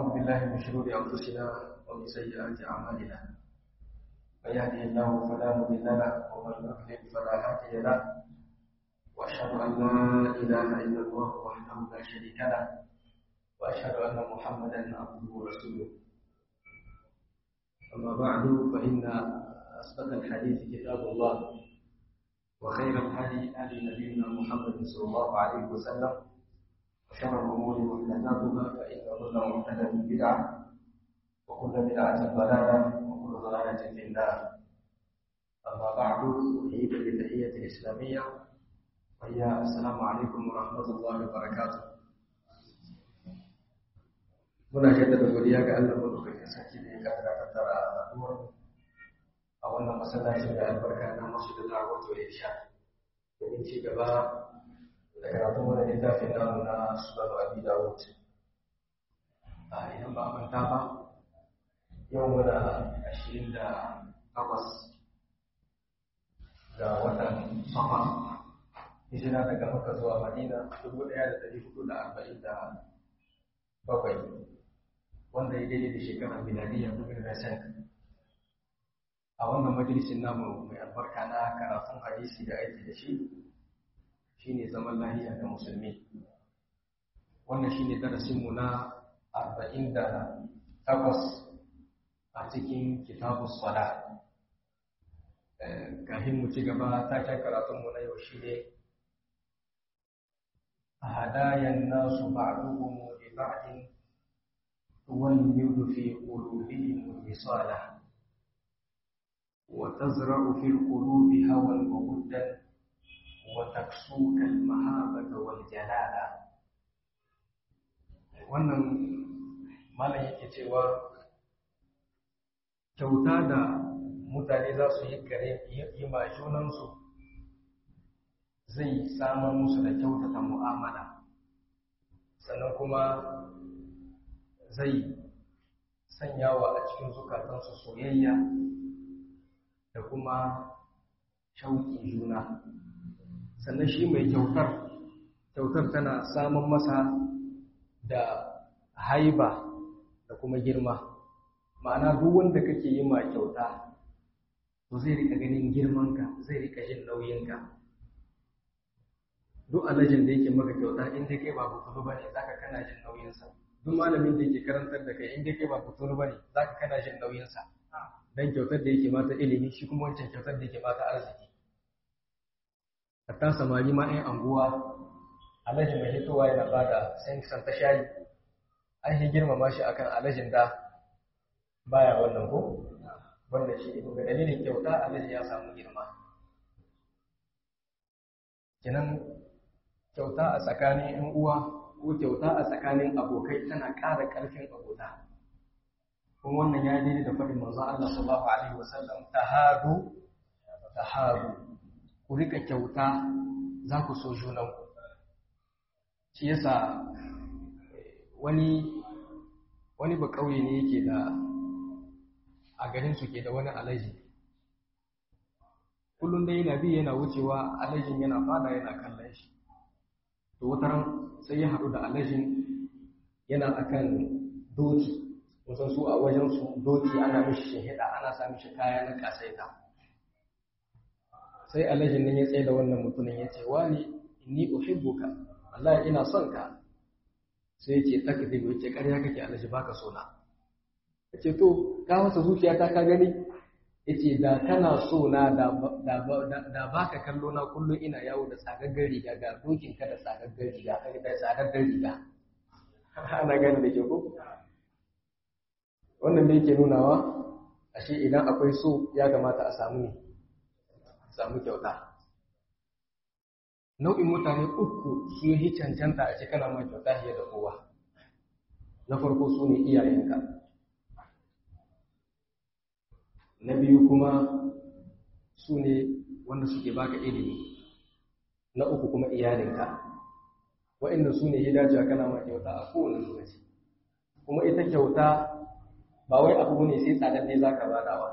ونعوذ بالله من شرور أنفسنا ومن سيئات أعمالنا من يهده الله فلا مضل له ومن يضلل فلا هادي له وأشهد أن لا إله إلا الله وحده لا شريك له وأشهد أن محمدا عبده ورسوله أما بعد فإن أصدق الحديث كتاب الله وخير الهدي هدي نبينا محمد صلى الله عليه وسلم وشر الأمور محدثاتها فإن كل محدثة بدعة وكل بدعة ضلالة وكل ضلالة في النار أما بعد أحييك بالتحية الإسلامية وهي السلام عليكم ورحمة الله وبركاته muna jaddada godiya ga Allah madaukakin sarki da ya kaddara tattara a haduwar a wannan masallacin da albarka na masu da da'awatu ya sha domin ci gaba da karatun wani littafin namu na sunan abi dawud a idan ba manta ba yau muna ashirin da takwas ga watan safar hijira daga maka zuwa madina dubu ɗaya da ɗari hudu da arba'in da bakwai wanda ya daidai da shekarar miladiyya dubu da a wannan majalisin namu mai albarka na karatun hadisi da aiki da shi shine zaman lahiya ga musulmi wannan shine darasinmu na arba'in da takwas a cikin kitabu sala kafin mu ci gaba taken karatunmu na yau shi ne hadayan nasu ba'duhum li ba'din tuwallidu fi qulubihim risala وتزرع في القلوب هوى وودا وتكسوك المهابة والجلالة wannan malam yake cewa kyauta da mutane za su yi gare yi ma junansu zai samar musu da kyautata mu'amala sannan kuma zai sanyawa a cikin zukatansu soyayya da kuma shauƙi juna sannan shi mai kyautar kyautar tana samun masa da haiba da kuma girma ma'ana duk wanda kake yi ma kyauta to zai rika ganin girmanka zai rika jin nauyinka duk alajin da yake maka kyauta in dai kai ba butulu bane zaka kana jin nauyinsa duk malamin da yake karantar da kai in dai kai ba butulu bane zaka kana jin nauyinsa dan kyautar da yake mata ilimi shi kuma wancan kyautar da yake mata arziki hatta samari ma ɗan anguwa alhaji mai hitowa yana bada san ta shayi an yi girmama shi akan alhajin da baya wannan ko wannan shi ne ga dalilin kyauta alhaji ya samu girma kenan kyauta a tsakanin yan uwa ko kyauta a tsakanin abokai tana ƙara ƙarfin abota kuma wannan ya daidai da faɗin manzo Allah sallallahu alaihi wasallam tahadu tahadu ku rika kyauta za ku so junanku shi yasa wani wani ba kauye ne yake da a garin su ke da wani alaji kullum dai yana bi yana wucewa alajin yana fada yana kallon shi to wata ran sai ya haɗu da alajin yana akan doki kusan su a wajen su doki ana mishi shahida ana sa mishi kaya na kasaita sai alajin nan ya tsaye da wannan mutumin ya ce wani inni uhibbuka wallahi ina son ka sai ya ce takdib ya ce ƙarya kake alaji baka so na ya ce to ka masa zuciya ta ka gani ya ce da kana so na da baka kallo na kullum ina yawo da tsagaggar riga ga dokin ka da tsagaggar riga da tsagaggar riga ana gani da ke ko wannan da yake nunawa ashe idan akwai so ya kamata a samu ne samu kyauta nau'in mutane uku su yi cancanta a cikin mai kyauta fiye da kowa na farko su ne iyayenka na biyu kuma su ne wanda suke baka ilimi na uku kuma iyalinka wa'inda su ne ya dace kana ma kyauta a kowane lokaci kuma ita kyauta ba wai abu ne sai tsadar za ka badawa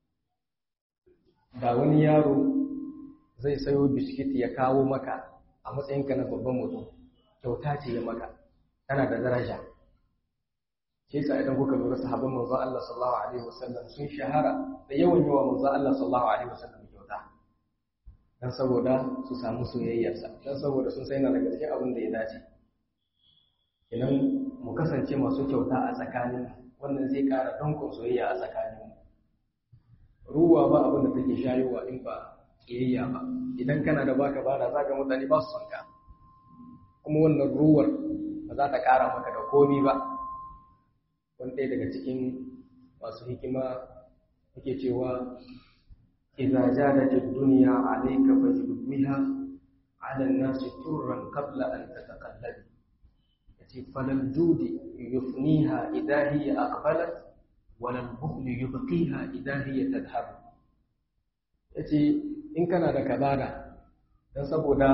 da wani yaro zai sayo biskit ya kawo maka a matsayinka na babban mutum kyauta ce ya maka tana da daraja shi yasa idan kuka lura sahabban manzo Allah sallallahu alaihi wasallam sun shahara da yawan yawa manzo Allah sallallahu alaihi wasallam kyauta dan saboda su samu soyayyarsa dan saboda sun sai na daga cikin abin da ya dace idan mu kasance masu kyauta a tsakanin wannan zai ƙara dankon soyayya a tsakanin ruwa ba abin da take shayowa in ba kiyayya ba idan kana da baka bada za ka mutane ba su son ka kuma wannan ruwar ba za ta ƙara maka da komi ba wani ɗaya daga cikin masu hikima yake cewa idza jadat ad-dunya alayka fajid biha ala an-nas turran qabla an tataqallab yace falal judi yufniha idha hiya aqbalat wala al-bukhl yubqiha idha hiya tadhhab yace in kana da kabada dan saboda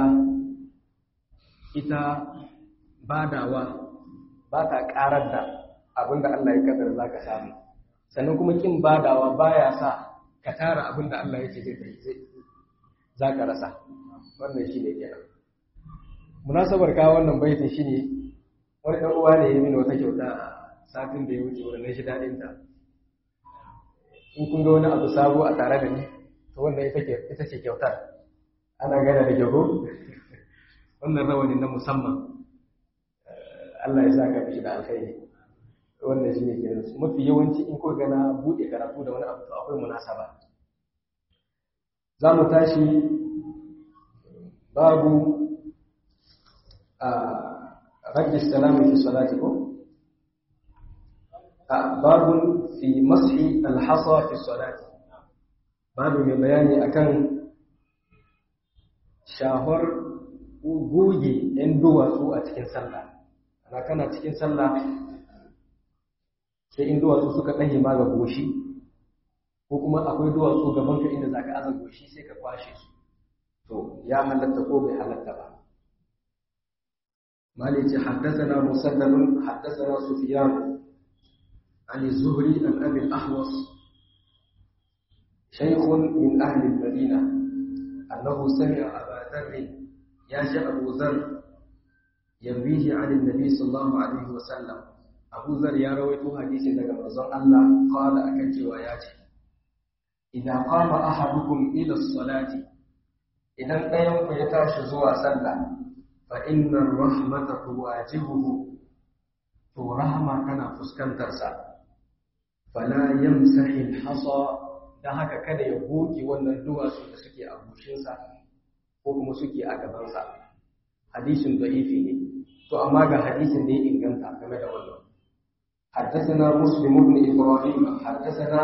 ita badawa ba ta karar da abinda Allah ya kaddara zaka samu sannan kuma kin badawa baya sa ka tara abinda Allah ya ce zai zai zaka rasa wannan shine kenan munasabar ka wannan baitin shine wani dan uwa ne ya mini wata kyauta satin da ya wuce wannan shi dadin ta in kun ga wani abu sabo a tare da ni to wannan ita ce ita ce kyautar ana gana da kyau wannan rawani na musamman Allah ya sa ka mishi da alkhairi wannan shi ne kenan mafi yawanci in ko gana buɗe karatu da wani abu to akwai munasaba za mu tashi babu a rajin salami fi salati ko babun fi mashi alhasa fi salati babu mai bayani akan shahar goge 'yan duwatsu a cikin sallah ana kana cikin sallah sai in duwatsu suka ɗanye ma ga goshi ko kuma akwai duwatsu gaban ka inda zaka aza goshi sai ka kwashe su to ya halatta ko bai halatta ba mali ce haddathana musaddadun haddathana sufyan عن الزهري عن ابي الاحوص شيخ من اهل المدينه انه سمع ابا ذر يا ابو ذر يرويه عن النبي صلى الله عليه وسلم Abu Zar ya rawaito hadisin daga manzon Allah qala akan cewa ya ce idan qama ahadukum ila salati idan ɗayan ku ya tashi zuwa sallah fa inna rahmata tuwajibuhu to rahma kana fuskantar sa fala yamsahi al-hasa dan haka kada ya goge wannan duwatsu da suke a goshinsa ko kuma suke a gabansa hadisin da'ifi ne to amma ga hadisin da ya inganta game da wannan حدثنا مسلم بن إبراهيم حدثنا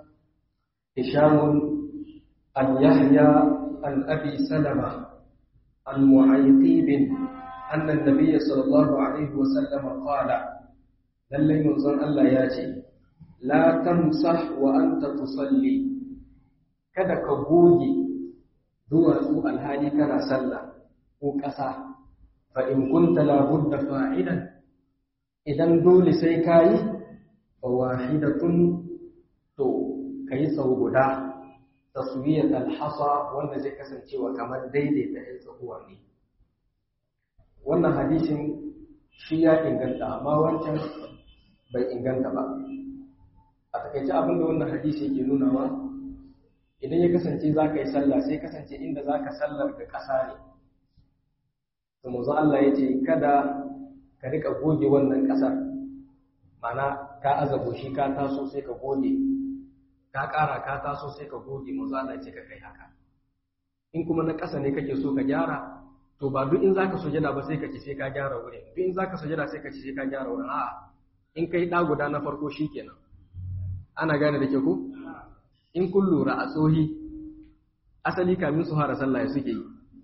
هشام عن يحيى عن أبي سلمة عن معيقيب أن النبي صلى الله عليه وسلم قال للي منظر الله ياتي لا تمسح وأنت تصلي kada ka goge duwatsu alhali kana sallah ko ƙasa fa in kunta labudda fa'ilan idan dole sai ka yi fa wahidatun to ka yi sau guda taswiyat alhasa wanda zai kasancewa kamar daidaita ɗan tsakuwa ne wannan hadisin shi ya inganta amma wancan bai inganta ba a takaice abin da wannan hadisi yake nunawa idan ya kasance za ka yi sallah sai kasance inda za ka sallar da ƙasa ne to mazu Allah ya ce kada ka rika goge wannan ƙasar mana ka aza goshi ka taso sai ka goge ka ƙara ka taso sai ka goge mazu Allah ce ka kai haka in kuma na ƙasa ne kake so ka gyara to ba duk in za ka sujada ba sai ka ci sai ka gyara wurin duk in za ka sujada sai ka ci sai ka gyara wurin a'a in kai ɗa guda na farko shi kenan ana gane da ke ku in kun lura a tsohi asali kamin su fara sallah ya suke yi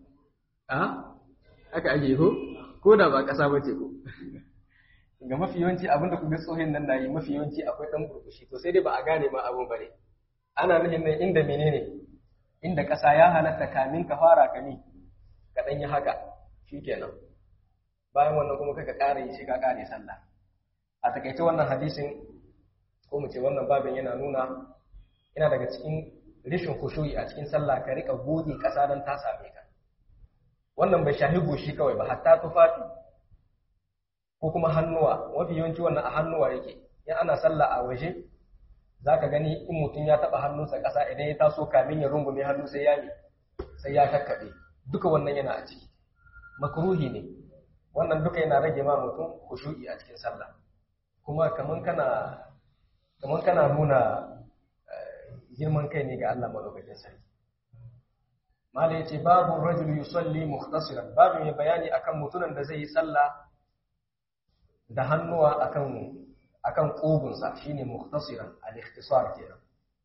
a haka ake ko ko da ba ƙasa ba ce ko ga mafi yawanci abinda ku ga tsohin nan na yi mafi yawanci akwai ɗan burbushi to sai dai ba a gane ma abin ba ne ana nufin nan inda menene inda ƙasa ya halatta kamin ka fara kami ka ɗan yi haka shi kenan bayan wannan kuma kaka ƙara yi shi ka ƙare sallah a takaice wannan hadisin ko mu ce wannan babin yana nuna yana daga cikin rishin kushuyi a cikin sallah ka rika goge ƙasa don ta same ka wannan bai shahi goshi kawai ba hatta tufafi ko kuma hannuwa mafi yawanci wannan a hannuwa yake in ana sallah a waje zaka gani in mutum ya taba hannunsa ƙasa idan ya taso kamin ya rungume hannu sai ya sai ya kakkaɓe duka wannan yana a ciki makruhi ne wannan duka yana rage ma mutum khushu'i a cikin sallah kuma kaman kana kaman kana nuna girman kai ne ga Allah madaukakin sarki mala yace babu rajul yusalli mukhtasiran babu mai bayani akan mutumin da zai yi sallah da hannuwa akan akan kugunsa shine mukhtasiran al-ikhtisar kenan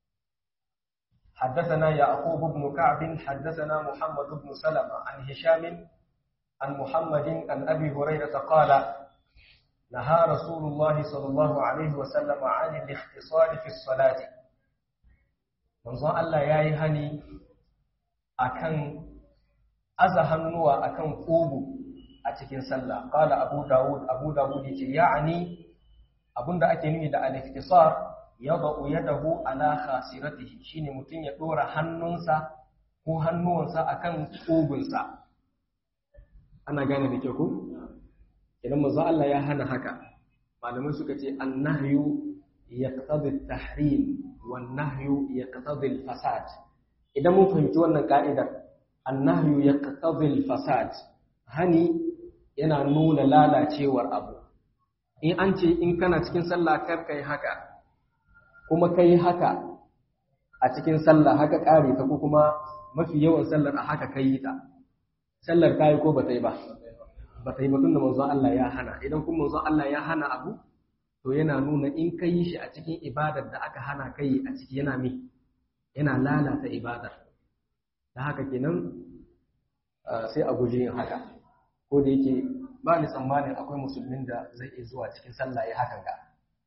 حدثنا يعقوب بن كعب حدثنا محمد بن سلمة عن هشام عن محمد عن أبي هريرة قال نهى رسول الله صلى الله عليه وسلم عن الاختصار في الصلاة منظر الله يا هني أكن أزهنوا أكن قوبو أتكين سلا قال أبو داود أبو داود يعني أبن دا أكيني دا الاختصار yadda yadahu ala khasiratihi shine mutun ya dora hannunsa ko hannuwansa akan kugunsa ana gane da ke ku idan manzo Allah ya hana haka malamai suka ce annahyu yaqtadi at-tahrim wan nahyu yaqtadi al-fasad idan mun fahimci wannan ka'idar annahyu yaqtadi al-fasad hani yana nuna lalacewar abu in an ce in kana cikin sallah kar kai haka kuma kai haka a cikin sallah haka kare ta ko kuma mafi yawan sallar a haka kai ta sallar ta yi ko ba ta yi ba ba ta yi ba tunda manzon Allah ya hana idan kuma manzon Allah ya hana abu to yana nuna in ka yi shi a cikin ibadar da aka hana kai a ciki yana mi yana lalata ibadar da haka kenan sai a guji yin haka ko da yake ba ni tsammanin akwai musulmin da zai iya zuwa cikin sallah ya hakan ga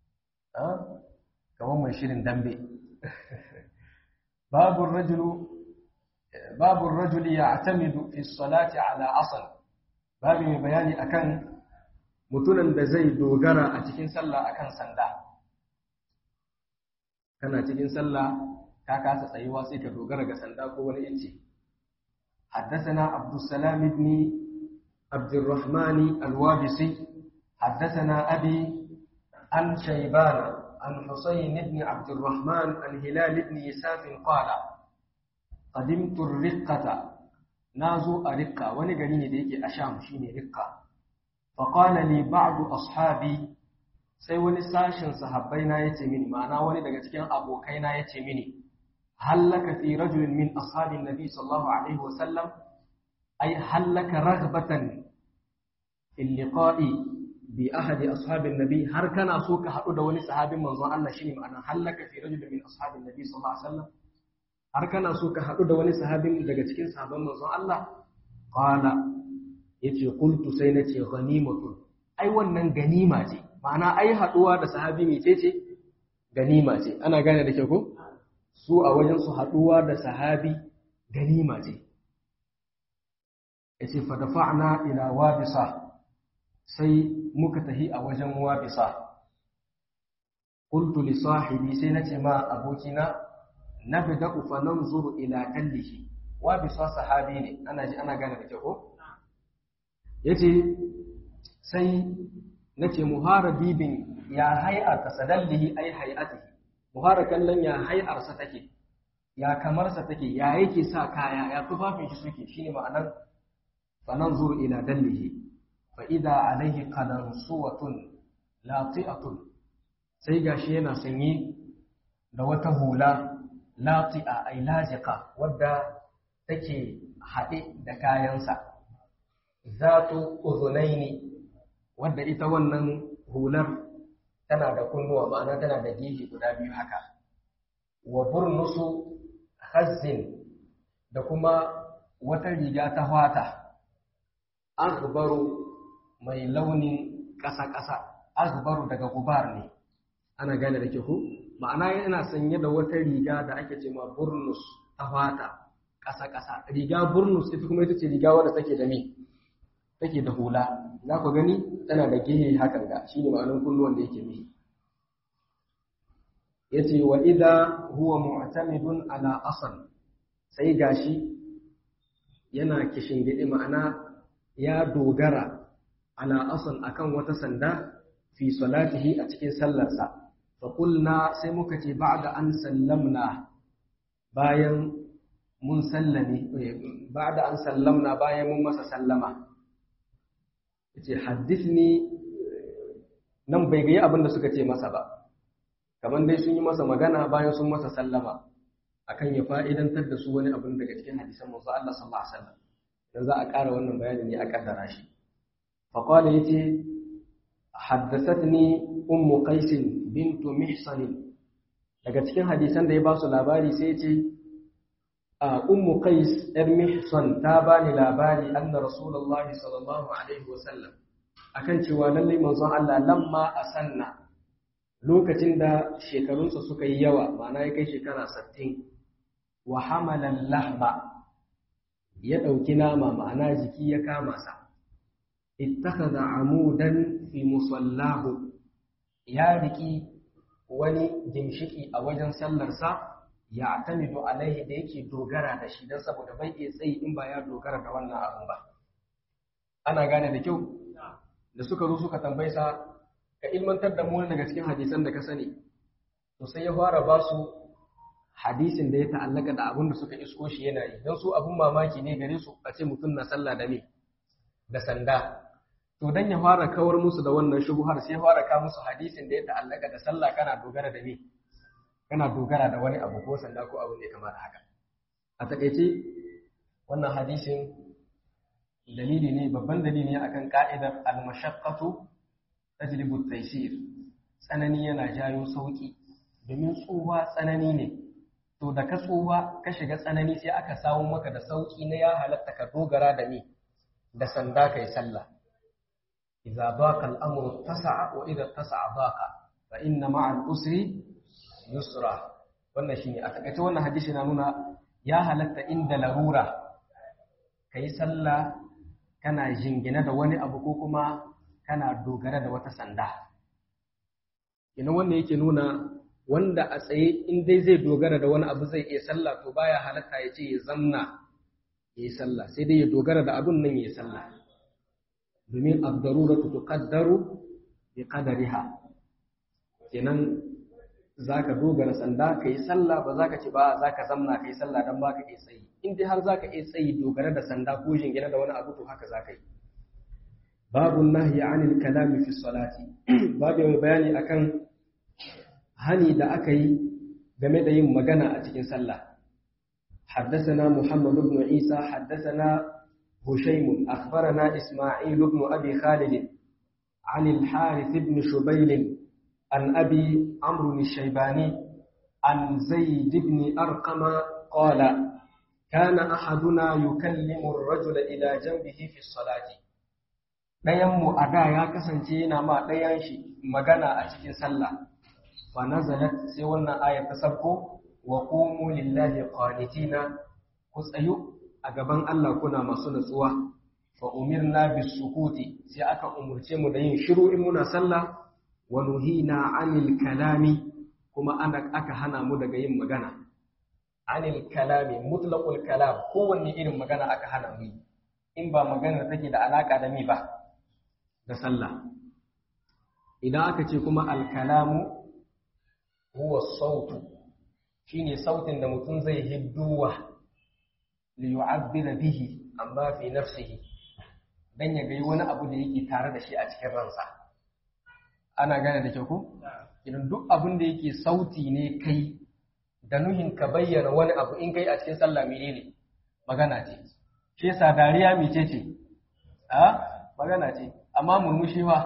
kamar mai shirin dambe babu rajulu babu rajuli ya'tamidu fi salati ala asal babu mai bayani akan mutumin da zai dogara a cikin sallah akan sanda kana cikin sallah ka kasa tsayuwa sai ka dogara ga sanda ko wani inci حدثنا عبد السلام بن عبد الرحمن الوابسي حدثنا أبي عن شيبان عن حسين بن عبد الرحمن عن هلال بن يساف قال قدمت الرقة نازو أرقة ونقنيني ديكي أشام شيني رقة فقال لي بعض أصحابي sai wani sashin sahabbaina ya ce mini ma'ana wani daga cikin abokaina ya ce mini hallaka fi rajulin min ashabin nabi sallallahu alaihi wasallam ay hallaka raghbatan fil liqa'i bi ahadi ashabin nabi har kana so ka haɗu da wani sahabin manzon Allah shine ma'ana hallaka fi rajulin min ashabin nabi sallallahu alaihi wasallam har kana so ka haɗu da wani sahabin daga cikin sahabban manzon Allah qala yace qultu sai nace ghanimatun ai wannan ganima ce ma'ana ai haɗuwa da sahabi mecece ganima ce ana gane da ke ko su a wajen su haɗuwa da sahabi ganima ce yace fa dafa'na ila wabisa sai muka tahi a wajen wabisa qultu li sahibi sai nace ma abokina nabda'u fa nanzuru ila kallihi wabisa sahabi ne ana ji ana gane da ke ko yace sai nace muhara bibin ya hay'ar tasadallihi ay hay'atihi muhara kallon ya hay'ar sa take ya kamar sa take ya yake sa kaya ya tufafin shi suke shine ma'anar fa nanzuru ila dallihi fa idha alayhi qalansuwatun lati'atun sai gashi yana sanye da wata hula lati'a ay laziqa wadda take haɗe da kayansa zatu uzunaini wadda ita wannan hular tana da kunnuwa ma'ana tana da gefe guda biyu haka wa burnusu hazzin da kuma wata riga ta fata aghbaru mai launin ƙasa-ƙasa aghbaru daga gubar ne ana gane da ke ku ma'ana yana sanye da wata riga da ake ce ma burnus ta fata ƙasa-ƙasa riga burnus ita kuma ita ce riga wadda take da me take da hula za ku gani tana da gehe hakan ga shi ne ma'anin kunnuwan da yake mihi ya ce wa idha huwa mu'tamidun ala asal sai gashi yana kishingidi ma'ana ya dogara ala asal akan wata sanda fi salatihi a cikin sallarsa fa qulna sai muka ce ba'da an sallamna bayan mun sallame ba'da an sallamna bayan mun masa sallama yace haddithni nan bai ga abin da suka ce masa ba kamar dai sun yi masa magana bayan sun masa sallama akan ya fa'idantar da su wani abin daga cikin hadisan manzo Allah sallallahu alaihi wasallam dan za a ƙara wannan bayani ne a kaddara shi fa qala yace haddathatni ummu qais bint mihsan daga cikin hadisan da ya ba su labari sai yace ummu qais yar mihsan ta bani labari anna rasulullahi sallallahu alaihi wasallam akan cewa lallai manzon Allah lamma asanna lokacin da shekarunsa suka yi yawa ma'ana ya kai shekara 60 wa hamalan lahma ya ɗauki nama ma'ana jiki ya kama sa ittakhadha amudan fi musallahu ya riki wani gimshiki a wajen sallarsa ya atamidu alaihi da yake dogara da shi don saboda bai iya tsayi in ba ya dogara da wannan abin ba ana gane da kyau da suka zo suka tambaye sa ka ilmantar da mu daga cikin hadisan da ka sani to sai ya fara ba su hadisin da ya ta'allaka da abin da suka isko shi yana yi don su abin mamaki ne gare su a ce mutum na sallah da me da sanda to dan ya fara kawar musu da wannan shubuhar sai ya fara ka musu hadisin da ya ta'allaka da sallah kana dogara da me kana dogara da wani abu ko sanda ko abin da ya kamata haka a takaice wannan hadisin dalili ne babban dalili ne akan ka'idar al-mashaqqatu tajlibu at-taysir tsanani yana jayo sauki domin tsuwa tsanani ne to da ka tsuwa ka shiga tsanani sai aka samu maka da sauki na ya halatta ka dogara da ni da sanda kai sallah idza baqa al-amru tasa'a wa idza tasa'a baqa fa inna ma'a al-usri yusra wannan shine a takaice wannan hadisi na nuna ya halatta inda larura kai sallah kana jingina da wani abu ko kuma kana dogara da wata sanda ina wannan yake nuna wanda a tsaye in dai zai dogara da wani abu zai iya sallah to baya halatta ya ce ya zamna ya yi sallah sai dai ya dogara da abun nan ya yi sallah domin abdaruratu tuqaddaru bi qadariha kenan zaka dogara sanda kai sallah ba zaka ce ba zaka zamna kai sallah dan baka iya tsayi in dai har zaka iya tsayi dogara da sanda ko jingina da wani abu to haka zaka yi babu nahyi anil kalami fi salati babu mai bayani akan hani da aka yi game da yin magana a cikin sallah حدثنا محمد بن عيسى حدثنا هشيم أخبرنا إسماعيل بن أبي خالد عن الحارث بن شبيل عن أبي عمرو الشيباني عن زيد بن أرقم قال كان أحدنا يكلم الرجل إلى جنبه في الصلاة ɗayanmu a da ya kasance yana ma ɗayan shi magana a cikin sallah fa nazalat sai wannan ayar ta sabko wa qumu lillahi qanitina ku tsayu a gaban Allah kuna masu natsuwa fa umirna bis sukuti sai aka umurce mu da yin shiru in muna sallah wa nuhina anil kalami kuma ana aka hana mu daga yin magana anil kalami mutlaqul kalam kowanne irin magana aka hana mu in ba magana take da alaka da mi ba da sallah idan aka ce kuma alkalamu huwa sautu shine sautin da mutum zai hidduwa li yu'abbira bihi amma fi nafsihi dan ya gai wani abu da yake tare da shi a cikin ransa ana gane da kyau ko idan duk abin da yake sauti ne kai da nuhin ka bayyana wani abu in kai a cikin sallah menene magana ce shi yasa dariya mece ce a magana ce amma murmushi ba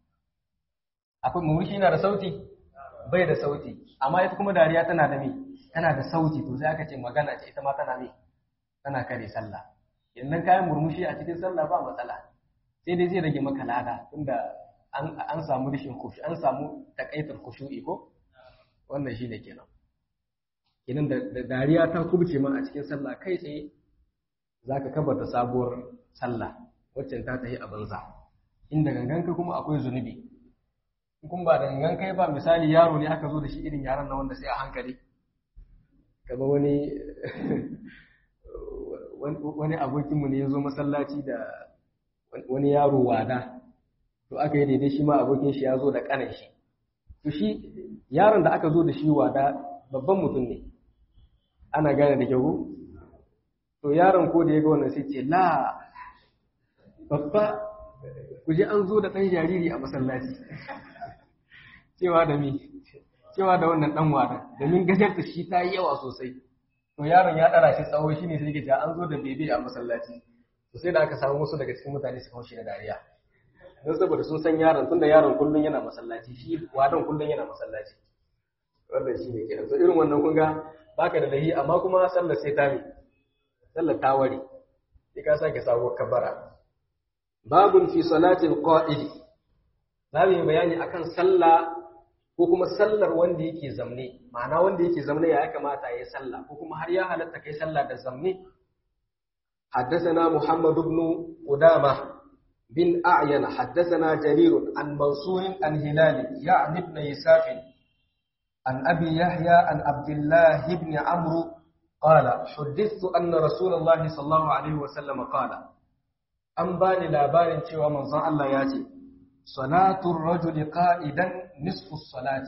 akwai murmushi na da sauti bai da sauti amma ita kuma dariya tana da me tana da sauti to sai aka ce magana ce ita ma tana me tana kare sallah idan kayan murmushi a cikin sallah ba matsala sai dai zai rage maka lada tunda an an samu rishin khushu an samu takaitar khushu'i ko wannan shine kenan kenan da dariya ta kubce ma a cikin sallah kai tsaye zaka kabarta sabuwar sallah waccan ta tafi a banza inda ganganka kuma akwai zunubi kun ba da gangan kai ba misali yaro ne aka zo da shi irin yaran na wanda sai a hankali kama wani wani abokinmu ne ya zo masallaci da wani yaro wada to aka yi daidai shi ma abokin shi ya zo da kanan shi to shi yaron da aka zo da shi wada babban mutum ne ana gane da kyau to yaron ko da ya ga wannan sai ce la babba ku je an zo da ɗan jariri a masallaci cewa da mi cewa da wannan ɗan wada domin gajarta shi ta yi yawa sosai to yaron ya ɗara shi tsawo shi ne sai ke an zo da bebe a masallaci to sai da aka samu wasu daga cikin mutane su haushi da dariya don saboda sun san yaron tunda yaron kullum yana masallaci shi wadan kullum yana masallaci wannan shi ne kenan so irin wannan kun ga baka da lahi amma kuma sallar sai ta mi sallar ta ware sai ka sake sabuwar kabara babun fi salatil qa'idi za mu yi bayani akan sallah ko kuma sallar wanda yake zamne ma'ana wanda yake zamne ya kamata ya yi sallah ko kuma har ya halatta kai sallah da zamne حدثنا محمد بن قدامة بن أعين حدثنا جرير عن منصور عن هلال يعني ابن يساف عن أبي يحيى عن عبد الله بن عمرو قال حدثت أن رسول الله صلى الله عليه وسلم قال أن باني لابارن شوى منظر الله ياتي صلاة الرجل قائدا نصف الصلاة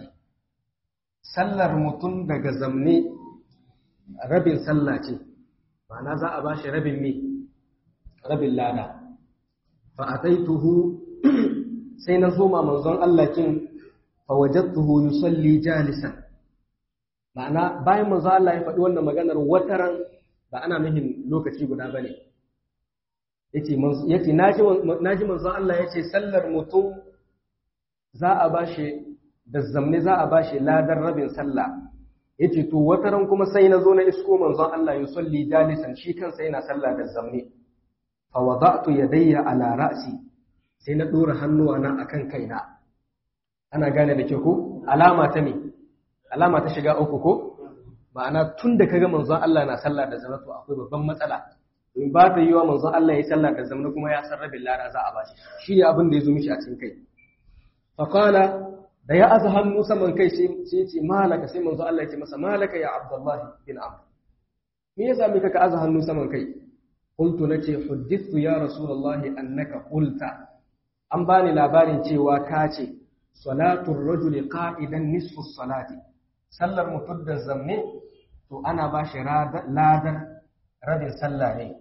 سلر متن دغ زمني ربين سلاتي ma'ana za a ba shi rabin me rabin lada fa'ataituhu sai na zoma manzon Allah kin fawajattuhu yusalli jalisan ma'ana bayan manzon Allah ya faɗi wannan maganar wataran ba ana mihin lokaci guda bane yace yace naji naji manzon Allah yace sallar mutum za a ba shi da zamne za a ba shi ladar rabin sallah yace to wataran kuma sai na zo na isko manzon Allah ya salli jalisan shi kansa yana sallah da zamne fa wada'tu yadayya ala ra'si sai na dora hannuwa na akan kaina ana gane da ke ko alama ta me alama ta shiga uku ko ma'ana tun da kaga manzon Allah na sallah da zamne to akwai babban matsala in ba ta yiwa manzon Allah ya sallah da zamne kuma ya san rabin lara za a bashi shi ne abin da ya zo mishi a cikin kai fa qala da ya aza hannu saman kai sai ya ce malaka sai manzo Allah ya ce masa malaka ya Abdullahi bin Amr me yasa mika ka aza hannu saman kai qultu nace huddithu ya rasulullahi annaka qulta an bani labarin cewa ka ce salatu rajuli qa'idan nisfu salati sallar mutum da zamme to ana ba shi ladar rabin sallah ne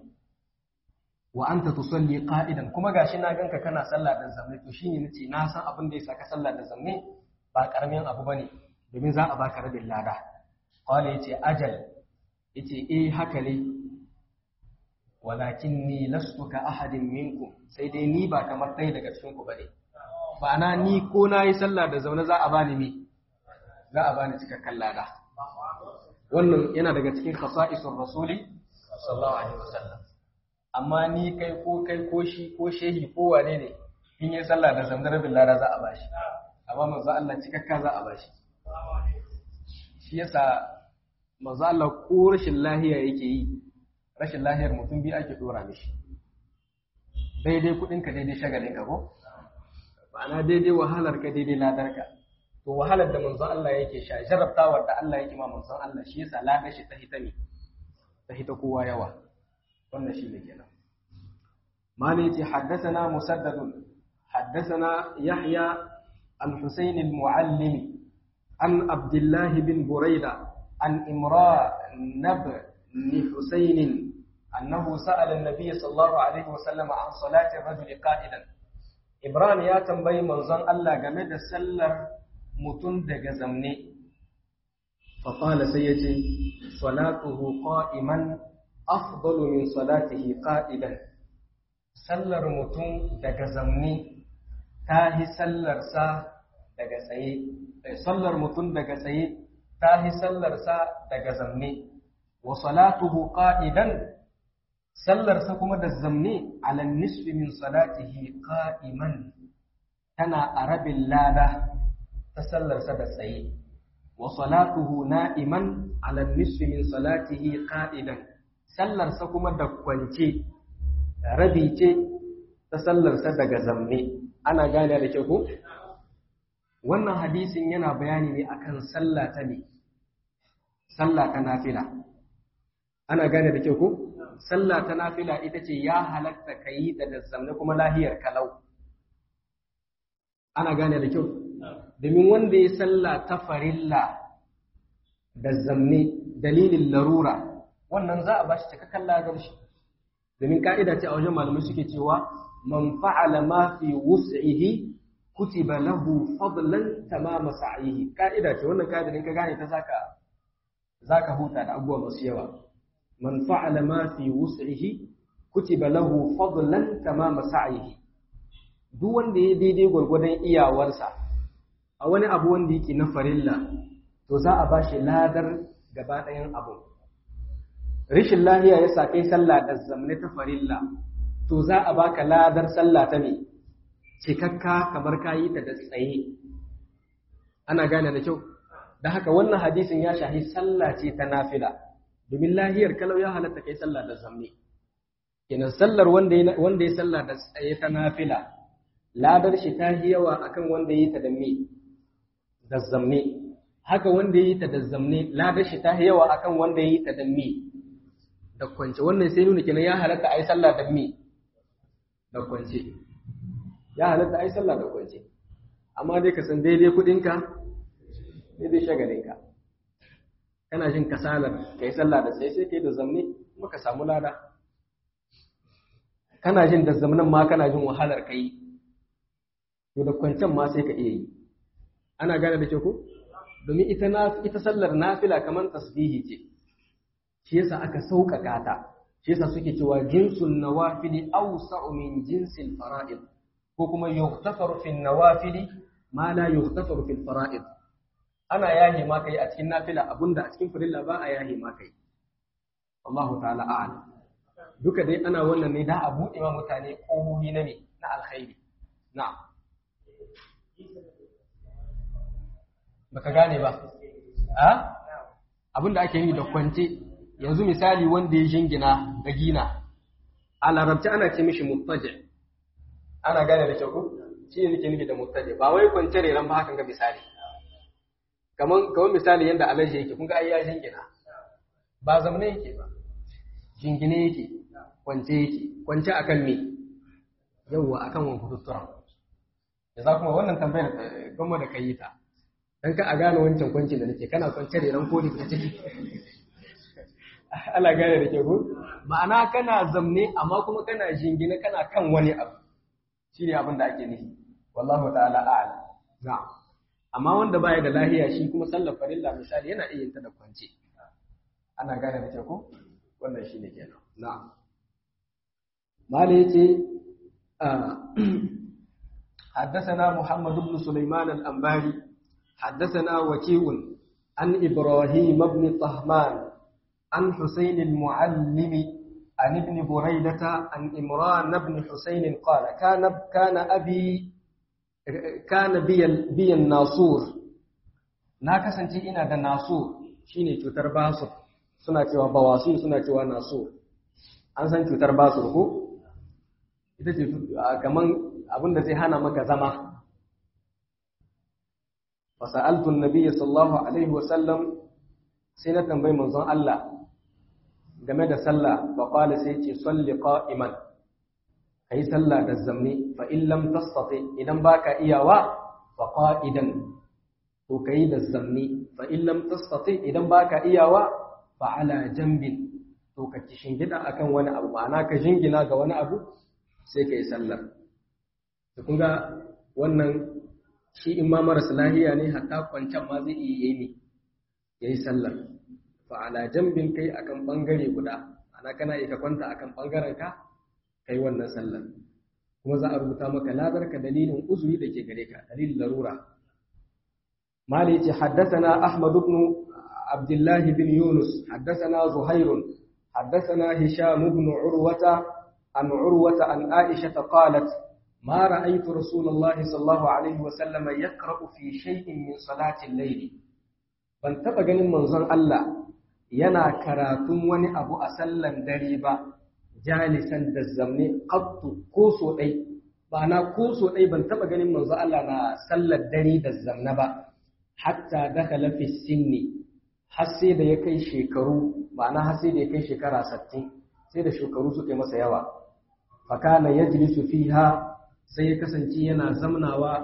wa anta tusalli qa'idan kuma gashi na ganka kana sallah da zamme to shine nace na san abin da yasa ka sallah da zamme ba karamin abu bane domin za a baka rabin lada qala yace ajal yace eh haka ne walakinni lastu ka ahadin minkum sai dai ni ba kamar ɗaya daga cikin ku bane ba na ni ko na yi sallah da zaune za a bani me za a bani cikakken lada wannan yana daga cikin khasa'isur rasuli sallallahu alaihi wasallam amma ni kai ko kai ko shi ko shehi ko wane ne in yi sallah da zamdar bin lada za a bashi amma manzo Allah cikakka za a bashi shi yasa manzo Allah ko rashin lahiya yake yi rashin lahiyar mutum biyu ake dora mishi daidai kudin ka daidai shagalin ka ko ma'ana daidai wahalar ka daidai ladar ka to wahalar da manzo Allah yake sha jarabtawar da Allah yake ma manzo Allah shi yasa ladar shi ta hita ne ta hita kowa yawa wannan shi ne kenan mali yace haddathana musaddad haddathana yahya al-husayn al-muallim an abdullah bin burayda an imra nab ni husayn annahu sa'ala an-nabiy sallallahu alaihi wasallam an salati ar-rajuli qa'idan ibrahim ya tambayi manzon Allah game da sallar mutum daga zamne fa qala sai yace salatuhu qa'iman afdalu min salatihi qa'idan sallar mutum daga zamni ta hi sallarsa daga tsaye sallar mutum daga tsaye ta hi sallarsa daga zamne wa salatuhu qa'idan sallarsa kuma da zamne ala nisfi min salatihi qa'iman tana a rabin lada ta sallarsa da tsaye wa salatuhu na'iman ala nisfi min salatihi qa'idan sallarsa kuma da kwance rabi ce ta sallarsa daga zamme ana gane da ke ku wannan hadisin yana bayani ne akan sallah ta ne sallah ta nafila ana gane da ke ku sallah ta nafila ita ce ya halatta ka yi ta da zamme kuma lahiyar kalau ana gane da kyau domin wanda ya salla ta farilla da zamne dalilin larura wannan za a bashi cikakken ladar shi domin ka'ida ce a wajen malamai suke cewa man fa'ala ma fi wus'ihi kutiba lahu fadlan tamama sa'ihi ka'ida ce wannan ka'ida in ka gane ta zaka zaka huta da abubuwa masu yawa man fa'ala ma fi wus'ihi kutiba lahu fadlan tamama sa'ihi duk wanda ya daidai gwargwadon iyawarsa a wani abu wanda yake na farilla to za a bashi ladar gaba ɗayan abu rishin lahiya ya sa kai sallah da zamne ta farilla to za a baka ladar sallah ta me cikakka kamar kayi ta da tsaye ana gane da kyau da haka wannan hadisin ya shahi sallah ce ta nafila domin lahiyar kalau ya halatta kai sallah da zamne kenan sallar wanda ya wanda ya sallah da tsaye ta nafila ladar shi ta yi yawa akan wanda ya yi ta da me da zamne haka wanda ya yi ta da zamne ladar shi ta yi yawa akan wanda ya yi ta da me da kwance wannan sai nuna kenan ya halatta a yi sallah da me da kwance ya halatta a yi sallah da kwance amma dai ka san daidai kudinka daidai shagalinka kana jin kasalar ka yi sallah da sai sai ka yi da zamne kuma ka samu lada kana jin da zamanin ma kana jin wahalar ka yi to da kwancen ma sai ka iya yi ana gane da ke ko domin ita ita sallar nafila kamar tasbihi ce shi yasa aka sauƙaƙa ta shi yasa suke cewa jinsun nawafili awsa'u min jinsil fara'id ko kuma yughtafaru fil nawafili ma la yughtafaru fil fara'id ana yahi ma kai a cikin nafila abunda a cikin farilla ba a yahi ma kai Allahu ta'ala a'lam duka dai ana wannan ne da a buɗe wa mutane ƙohohi na me na alkhairi na'am baka gane ba a abinda ake yi da kwance yanzu misali wanda ya jingina da gina a larabci ana ce mishi muttaje ana gane da kyau shi ne nake nufi da muttaje ba wai kwance reran ba hakan ga misali kaman kaman misali yanda alaji yake kun ga ai ya jingina ba zamne yake ba jingine yake kwance yake kwance akan me yawwa akan wani kututtura da za kuma wannan tambayar gama da kai ta dan ka a gane wancan kwancin da nake kana kwance reran ko da ciki Allah gane da ke ko ma'ana kana zamne amma kuma kana jingine kana kan wani abu shine abin da ake nufi wallahu ta'ala a'lam na'am amma wanda baya da lahiya shi kuma sallar farilla misali yana iya yin ta da kwance ana gane da ke ko wannan shine kenan na'am mala yace حدثنا محمد بن سليمان الأنباري حدثنا وكيع عن إبراهيم بن طهمان عن حسين المعلم عن ابن بريدة عن إمران بن حسين قال كان كان أبي كان بي بي الناصور ناكسنتي إنا دا ناصور شيني cutar basur suna cewa bawasir suna cewa nasur an san cutar basur ko ita ce kaman abin da zai hana maka zama fasa'altu an-nabiy sallallahu alaihi wa sallam sai na tambayi manzon Allah game da sallah fa qala sai ce salli qa'iman kai sallah da zamni fa in lam tastati idan baka iyawa fa qa'idan to kai da zamni fa in lam tastati idan baka iyawa fa ala jambin to ka shingida akan wani abu ma'ana ka jingina ga wani abu sai kai sallar to kun ga wannan shi in ma marasa lahiya ne hatta kwancan ma zai iya yi ne yayi sallar fa ala jambin kai akan bangare guda ana kana iya kwanta akan bangaren ka kai wannan sallar kuma za a rubuta maka ladar ka dalilin uzuri da ke gare ka dalilin larura mali yace haddathana ahmad ibn abdullah bin yunus haddathana zuhair haddathana hisham ibn urwata an urwata an aisha qalat ما رأيت رسول الله صلى الله عليه وسلم يقرأ في شيء من صلاة الليل ban taɓa ganin manzon Allah yana karatun wani abu a sallan dare ba jalisan da zamne qattu ko so dai ba na ko so dai ban taɓa ganin manzon Allah na sallar dare da zamna ba hatta dakhala fi sinni har sai da ya kai shekaru ma'ana har sai da ya kai shekara 60 sai da shekaru suka yi masa yawa fa kana yajlisu fiha sai ya kasance yana zamnawa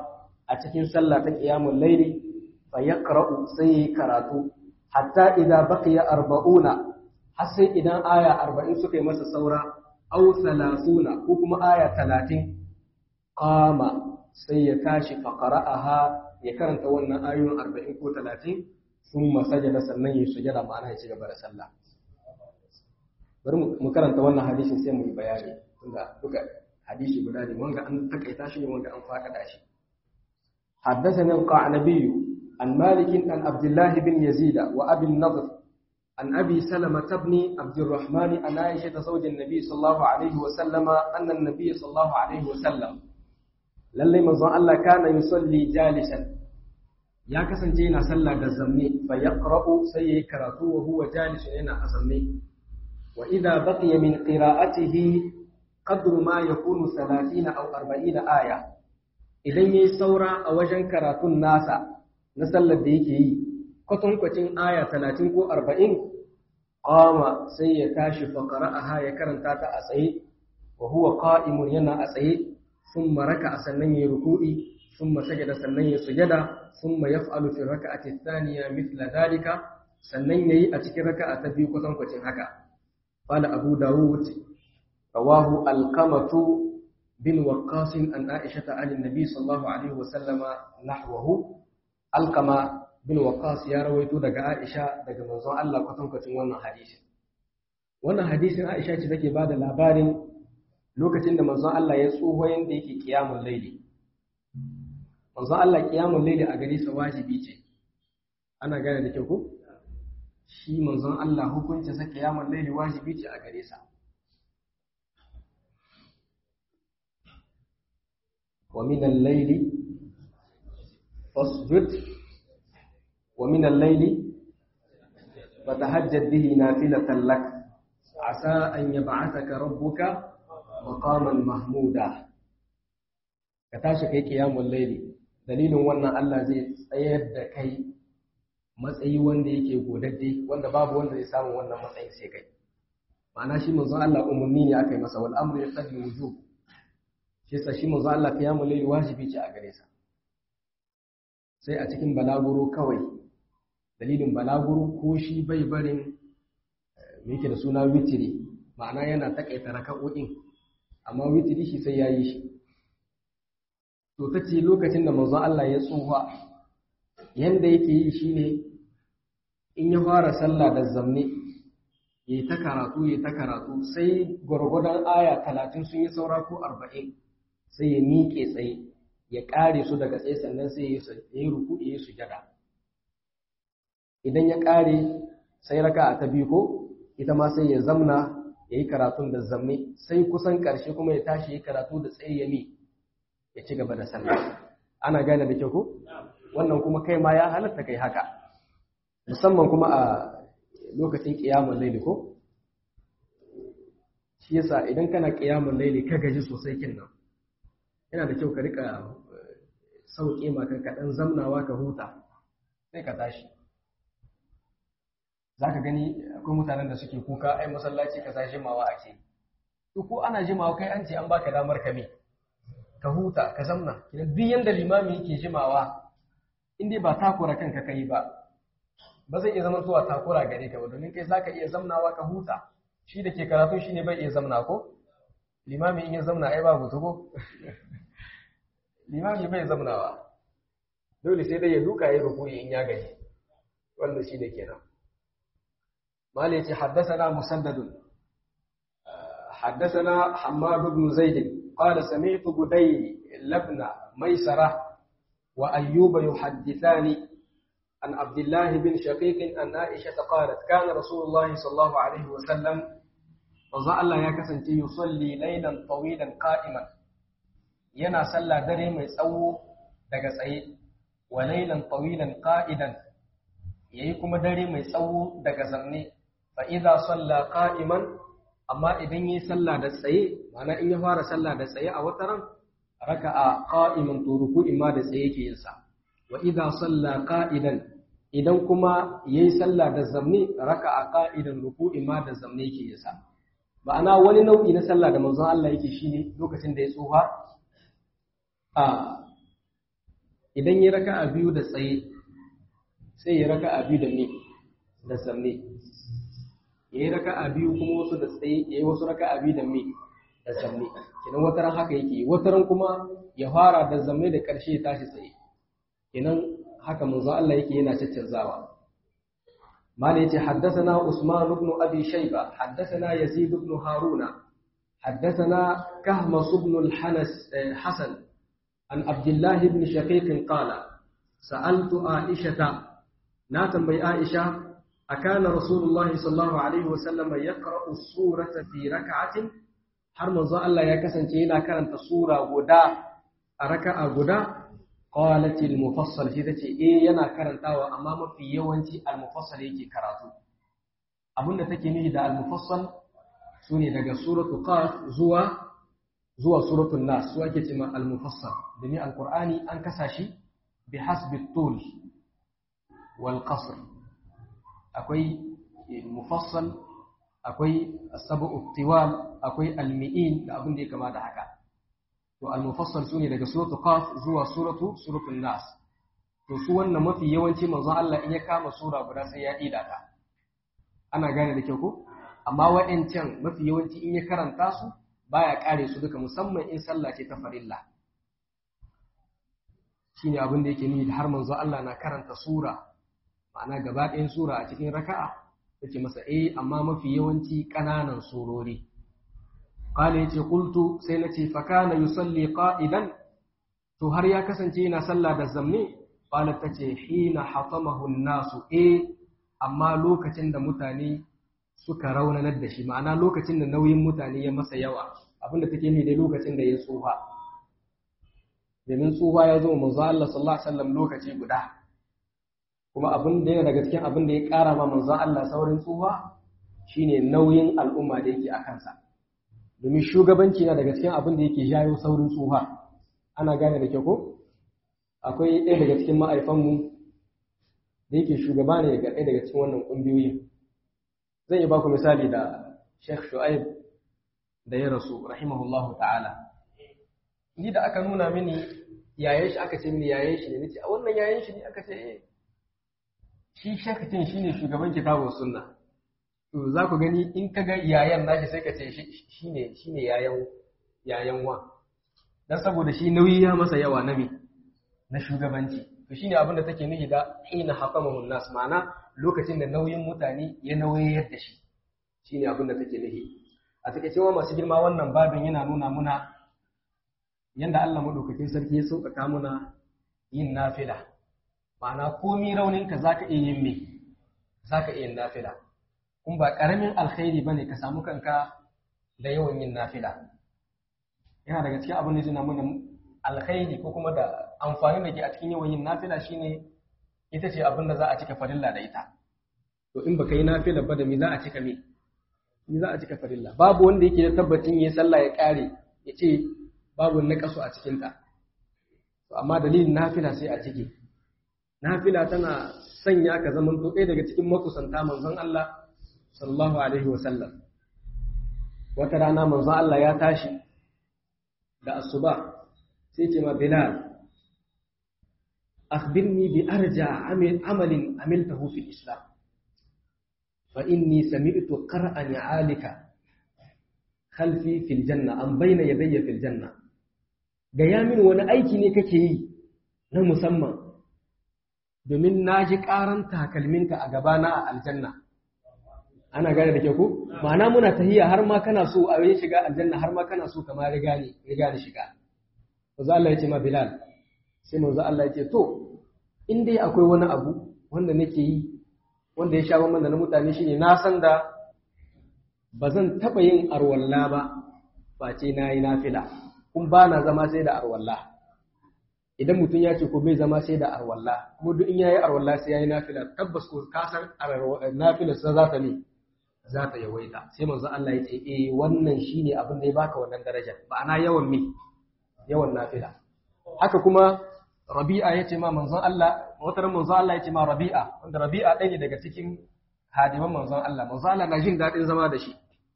a cikin sallah ta qiyamul layli fa yaqra'u sai karatu hatta idza baqiya arba'una har sai idan aya 40 suka yi masa saura aw 30 ko kuma aya 30 qama sai ya tashi fa qara'aha ya karanta wannan ayoyin 40 ko 30 thumma sajada sannan ya sujada ma'ana ya ci gaba da sallah bari mu karanta wannan hadisin sai mu yi bayani tunda duka hadisi guda ne wanga an takaita shi ne wanga an faɗaɗa shi حدثنا القعنبي عن مالك عن عبد الله بن يزيد وأبي النضر عن أبي سلمة بن عبد الرحمن عن عائشة زوج النبي صلى الله عليه وسلم أن النبي صلى الله عليه وسلم للي مزان الله كان يصلي جالسا يا كسن جينا صلى دزمني فيقرأ سي كراتو وهو جالس هنا أزمني وإذا بقي من قراءته قدر ما يكون ثلاثين أو أربعين آية idan ya yi saura a wajen karatun nasa na sallar da yake yi kwatankwacin aya talatin ko arba'in ƙama sai ya tashi faƙara a ya karanta ta a tsaye wa huwa ƙa'imun yana a tsaye sun maraka a sannan ya ruku'i sun masajada sannan ya sujada sun ma ya fa'alu fi raka a tistaniya mithla dalika sannan ya yi a cikin raka a ta biyu kwatankwacin haka qala abu dawud rawahu alqamatu بن وقاص عن عائشة عن النبي صلى الله عليه وسلم نحوه القما بن وقاص يا رويتو daga Aisha daga manzon Allah kwatankwacin wannan hadisin wannan hadisin Aisha ce take bada labarin lokacin da manzon Allah ya tsoho yanda yake kiyamul laili manzon Allah kiyamul laili a gare sa wajibi ce ana gane da kyau ko shi manzon Allah hukunci sa kiyamul laili wajibi ce a gare sa ومن الليل فاسجد ومن الليل فتهجد به نافلة لك عسى أن يبعثك ربك مقاما محمودا كتاشك قيام الليل دليل وانا الله زي tsayar da kai matsayi wanda yake godadde wanda babu wanda zai samu wannan matsayin sai kai ma'ana shi manzon Allah umurni ne aka yi masa wal amru yaqdi wujub shi sa shi manzo Allah qiyamul layl wajibi ce a gare sa sai a cikin balaguro kawai dalilin balaguro ko shi bai barin me yake da suna witiri ma'ana yana takaita raka'o'in amma witiri shi sai yayi shi to tace lokacin da manzo Allah ya tsufa yanda yake yi shine in ya fara sallah da zamne yayi ta karatu yayi ta karatu sai gwargwadon aya 30 sun yi saura ko 40 sai ya miƙe tsaye ya ƙare su daga tsaye sannan sai ya yi ruku ya yi sujada idan ya ƙare sai raka ta biyu ko ita ma sai ya zamna ya yi karatun da zamme sai kusan ƙarshe kuma ya tashi ya karatu da tsaye ya mi ya ci gaba da sallah ana gane da kyau ko wannan kuma kai ma ya halatta kai haka musamman kuma a lokacin ƙiyamun laili ko shi yasa idan kana ƙiyamun laili ka gaji sosai kin nan yana da kyau ka rika sauƙe maka kaɗan zamnawa ka huta sai ka tashi za ka gani akwai mutanen da suke kuka ai masallaci ka sa jimawa ake to ko ana jimawa kai an ce an baka damar ka me ka huta ka zamna duk yanda limami yake jimawa in dai ba takura kanka kai ba ba zai iya zama zuwa takura gare ka ba domin kai zaka iya zamnawa ka huta shi da ke karatu shi ne bai iya zamna ko limami in ya zamna ai babu tuko limami bai zamnawa dole sai dai ya duka ya rukuyi in ya gaji wannan shi ne kenan mali yace haddathana musaddad haddathana hammad ibn zaid qala sami'tu budayl labna maysara wa ayyuba yuhaddithani عن عبد الله بن شقيق أن عائشة قالت كان رسول الله صلى الله عليه وسلم وزع الله يكسن يصلي ليلا طويلا قائما ينا صلى دري mai tsawo daga tsaye wa laylan tawilan qa'idan yayi kuma dare mai tsawo daga zanne fa idza salla qa'iman amma idan yayi sallah da tsaye ma'ana in ya fara sallah da tsaye a wataran raka'a qa'iman to ruku'i ma da tsaye yake yin sa wa idza salla qa'idan idan kuma yayi sallah da zamni raka'a qa'idan ruku'i ma da zamni yake yin sa ma'ana wani nau'i na sallah da manzon Allah yake shine lokacin da ya tsufa a idan ya raka'a biyu da tsaye sai ya raka'a biyu da ne da sanne ya yi raka'a biyu kuma wasu da tsaye ya yi wasu raka'a biyu da me da sanne kenan wataran haka yake wataran kuma ya fara da zamme da ƙarshe ya tashi tsaye kenan haka manzo Allah yake yana caccanzawa mala yace haddathana Usman ibn Abi Shayba haddathana Yazid ibn Haruna haddathana Kahmas ibn al-Hanas Hasan an Abdullah ibn Shaqiq qala sa'altu Aisha na tambayi Aisha akana Rasulullahi sallallahu alaihi wa sallam yaqra'u surata fi rak'atin har manzo Allah ya kasance yana karanta sura guda a raka'a guda qalat al-mufassal shi tace eh yana karantawa amma mafi yawanci al-mufassal yake karatu abinda take nufi da al-mufassal sune daga suratu qaf zuwa zuwa suratul nas su ake cewa al-mufassal domin al-qur'ani an kasa shi bi hasbi tul wal qasr akwai mufassal akwai as-sab'u tiwal akwai al-mi'in da abin da ya kama da haka to al-mufassal sune daga suratu qaf zuwa suratu suratul nas to su wannan mafi yawanci manzo Allah in ya kama sura guda sai ya ida ta ana gane da kyau ko amma wa'ancan mafi yawanci in ya karanta su baya kare su duka musamman in sallah ce ta farilla shine abin da yake nuni da har manzo Allah na karanta sura ma'ana gaba ɗayan sura a cikin raka'a yace masa eh amma mafi yawanci ƙananan surori qala yace qultu sai nace fa kana yusalli qa'idan to har ya kasance yana sallah da zamne qala tace hina hatamahu nasu eh amma lokacin da mutane suka raunanar da shi ma'ana lokacin da nauyin mutane ya masa yawa abinda take ni dai lokacin da ya tsufa domin tsufa ya zo manzo Allah sallallahu alaihi wasallam lokaci guda kuma abin da yana daga cikin abin da ya ƙara ma manzo Allah saurin tsufa shine nauyin al'umma da yake a kansa domin shugabanci na daga cikin abin da yake jayo saurin tsufa ana gane da kyau ko akwai ɗaya daga cikin ma'aifanmu da yake shugaba ne ga ɗaya daga cikin wannan ƙungiyoyin zan yi baku misali da Sheikh Shu'aib da ya rasu rahimahullahu ta'ala ni da aka nuna mini yayin shi aka ce mini yayin shi ne nace a wannan yayin shi ne aka ce eh shi shakatin shine shugaban kitabun sunna to za ku gani in ka ga yayan nashi sai ka ce shine shine yayan yayan wa dan saboda shi nauyi ya masa yawa na me na shugabanci to shine abin da take nufi da hina haqamahu nas ma'ana lokacin da nauyin mutane ya nauyi yadda shi shine abin da take nufi a take cewa masu girma wannan babin yana nuna muna yanda Allah madaukakin sarki ya sauƙaƙa muna yin nafila ma'ana komi rauninka za ka iya yin me za ka iya yin nafila kun ba ƙaramin alkhairi ba ne ka samu kanka da yawan yin nafila yana daga cikin abin da zai mana alkhairi ko kuma da amfani da ke a cikin yawan yin nafila shine ita ce abin da za a cika farilla da ita to in baka yi nafila ba da me za a cika me me za a cika farilla babu wanda yake da tabbacin ya sallah ya kare ya ce babu nakasu a cikinta to amma dalilin nafila sai a ciki nafila tana sanya ka zaman to ɗaya daga cikin makusanta manzon Allah sallallahu alaihi wa sallam wata rana manzon Allah ya tashi da asuba sai ce ma Bilal akhbirni bi arja amalin amiltahu fil islam fa inni sami'tu qara'an alika khalfi fil janna am bayna yadayya fil janna gaya min wani aiki ne kake yi na musamman domin na ji ƙaran takalminka a gabana a aljanna ana gane da ke ku ma'ana muna tahiya har ma kana so a yi shiga aljanna har ma kana so kama riga ne riga da shiga manzo Allah ya ce ma Bilal sai manzo Allah ya ce to in dai akwai wani abu wanda nake yi wanda ya sha bamban da na mutane shine na san da ba zan taɓa yin arwalla ba face na yi nafila kun ba na zama sai da arwalla idan mutum ya ce ko bai zama sai da arwalla kuma duk in yayi arwalla sai yayi nafila tabbas ko ka san nafila sa za ta ne za ta yawaita sai manzo Allah ya ce eh wannan shine abin da ya baka wannan daraja ma'ana yawan me yawan nafila haka kuma Rabi'a ya ce ma manzon Allah wata manzon Allah ya ce ma Rabi'a wanda Rabi'a ɗaya ne daga cikin hadiman manzon Allah manzon Allah na jin daɗin zama da shi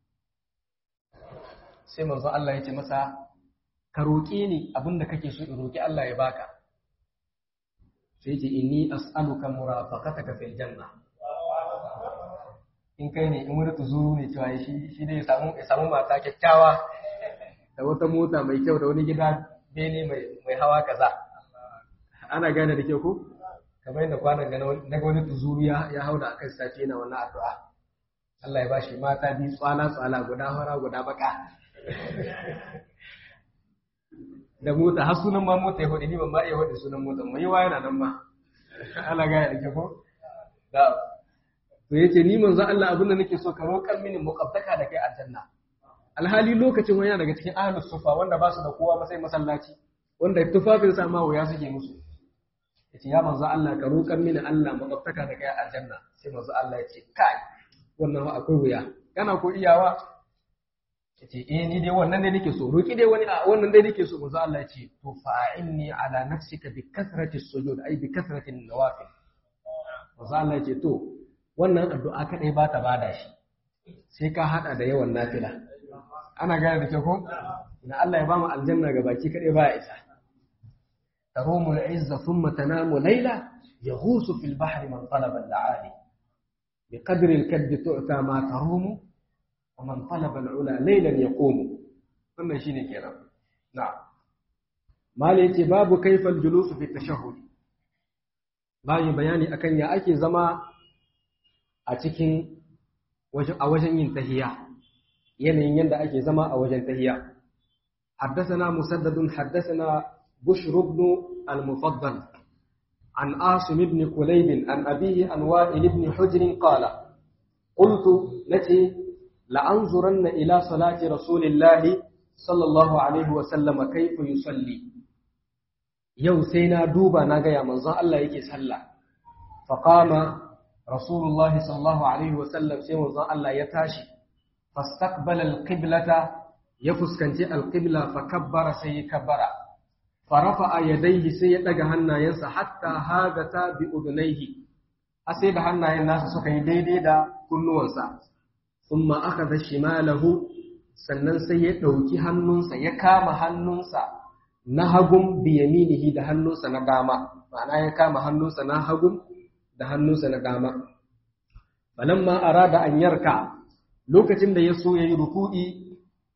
sai manzon Allah ya ce masa ka roƙe ni abin da kake so in roƙi Allah ya baka sai ce inni as'aluka murafaqataka fil janna in kai ne in wani tuzuru ne cewa shi shi ne ya samu ya samu mata kyakkyawa da wata mota mai kyau da wani gida bene mai mai hawa kaza ana gane da kyau ko kamar yadda kwanan ga na ga wani tuzuru ya ya hauda akan sace na wannan addu'a Allah ya bashi mata bi tsala tsala guda fara guda baka da mota har sunan ma mota ya hudu ni ban ma iya hudu sunan mota mai yawa yana nan ma ana gane da kyau ko da to yace ni manzo Allah abin da nake so ka roƙar mini muqaddaka da kai aljanna alhali lokacin wani daga cikin ahlus sufa wanda ba su da kowa masai masallaci wanda tufafin sa ma wuya suke musu yace ya manzo Allah ka roƙar mini Allah muqaddaka da kai aljanna sai manzo Allah yace kai wannan ma akwai wuya kana ko iyawa yace eh ni dai wannan dai nake so roki dai wani wannan dai nake so manzo Allah yace to fa'inni ala nafsika bi kasrati sujud ay bi kasrati nawafil manzo Allah yace to wannan addu'a kaɗai ba ta bada shi sai ka haɗa da yawan nafila ana gane da ke ko na Allah ya ba mu aljanna ga baki kaɗai ba ya isa tarumu al'izza thumma tanamu layla yaghusu fil bahri man talaba al'ali bi qadri al-kadbi tu'ta ma tarumu wa man talaba al'ula laylan yaqumu wannan shine kenan na'am mali yace babu kaifal julusu fi tashahhud bayan bayani akan ya ake zama a cikin a wajen yin tahiya yanayin yadda ake zama a wajen tahiya حدثنا مسدد حدثنا بشر بن المفضل عن عاصم بن كليب عن أبيه عن وائل بن حجر قال قلت نتي لأنظرن إلى صلاة رسول الله صلى الله عليه وسلم كيف يصلي يو سينا دوبا ناقيا منظر الله يكي صلى فقام رسول الله صلى الله عليه وسلم sai manzon Allah ya tashi fastaqbala alqiblata ya fuskanci alqibla fa kabbara sai ya kabbara fa rafa'a yadayhi sai ya daga hannayensa hatta hagata bi udunaihi a sai da hannayen nasa suka yi daidai da kunnuwansa thumma akhadha shimalahu sannan sai ya dauki hannunsa ya kama hannunsa na hagun bi yaminihi da hannunsa na dama ma'ana ya kama hannunsa na hagun da hannunsa na dama. Falamma arada an yarka lokacin da ya so ya yi ruku'i,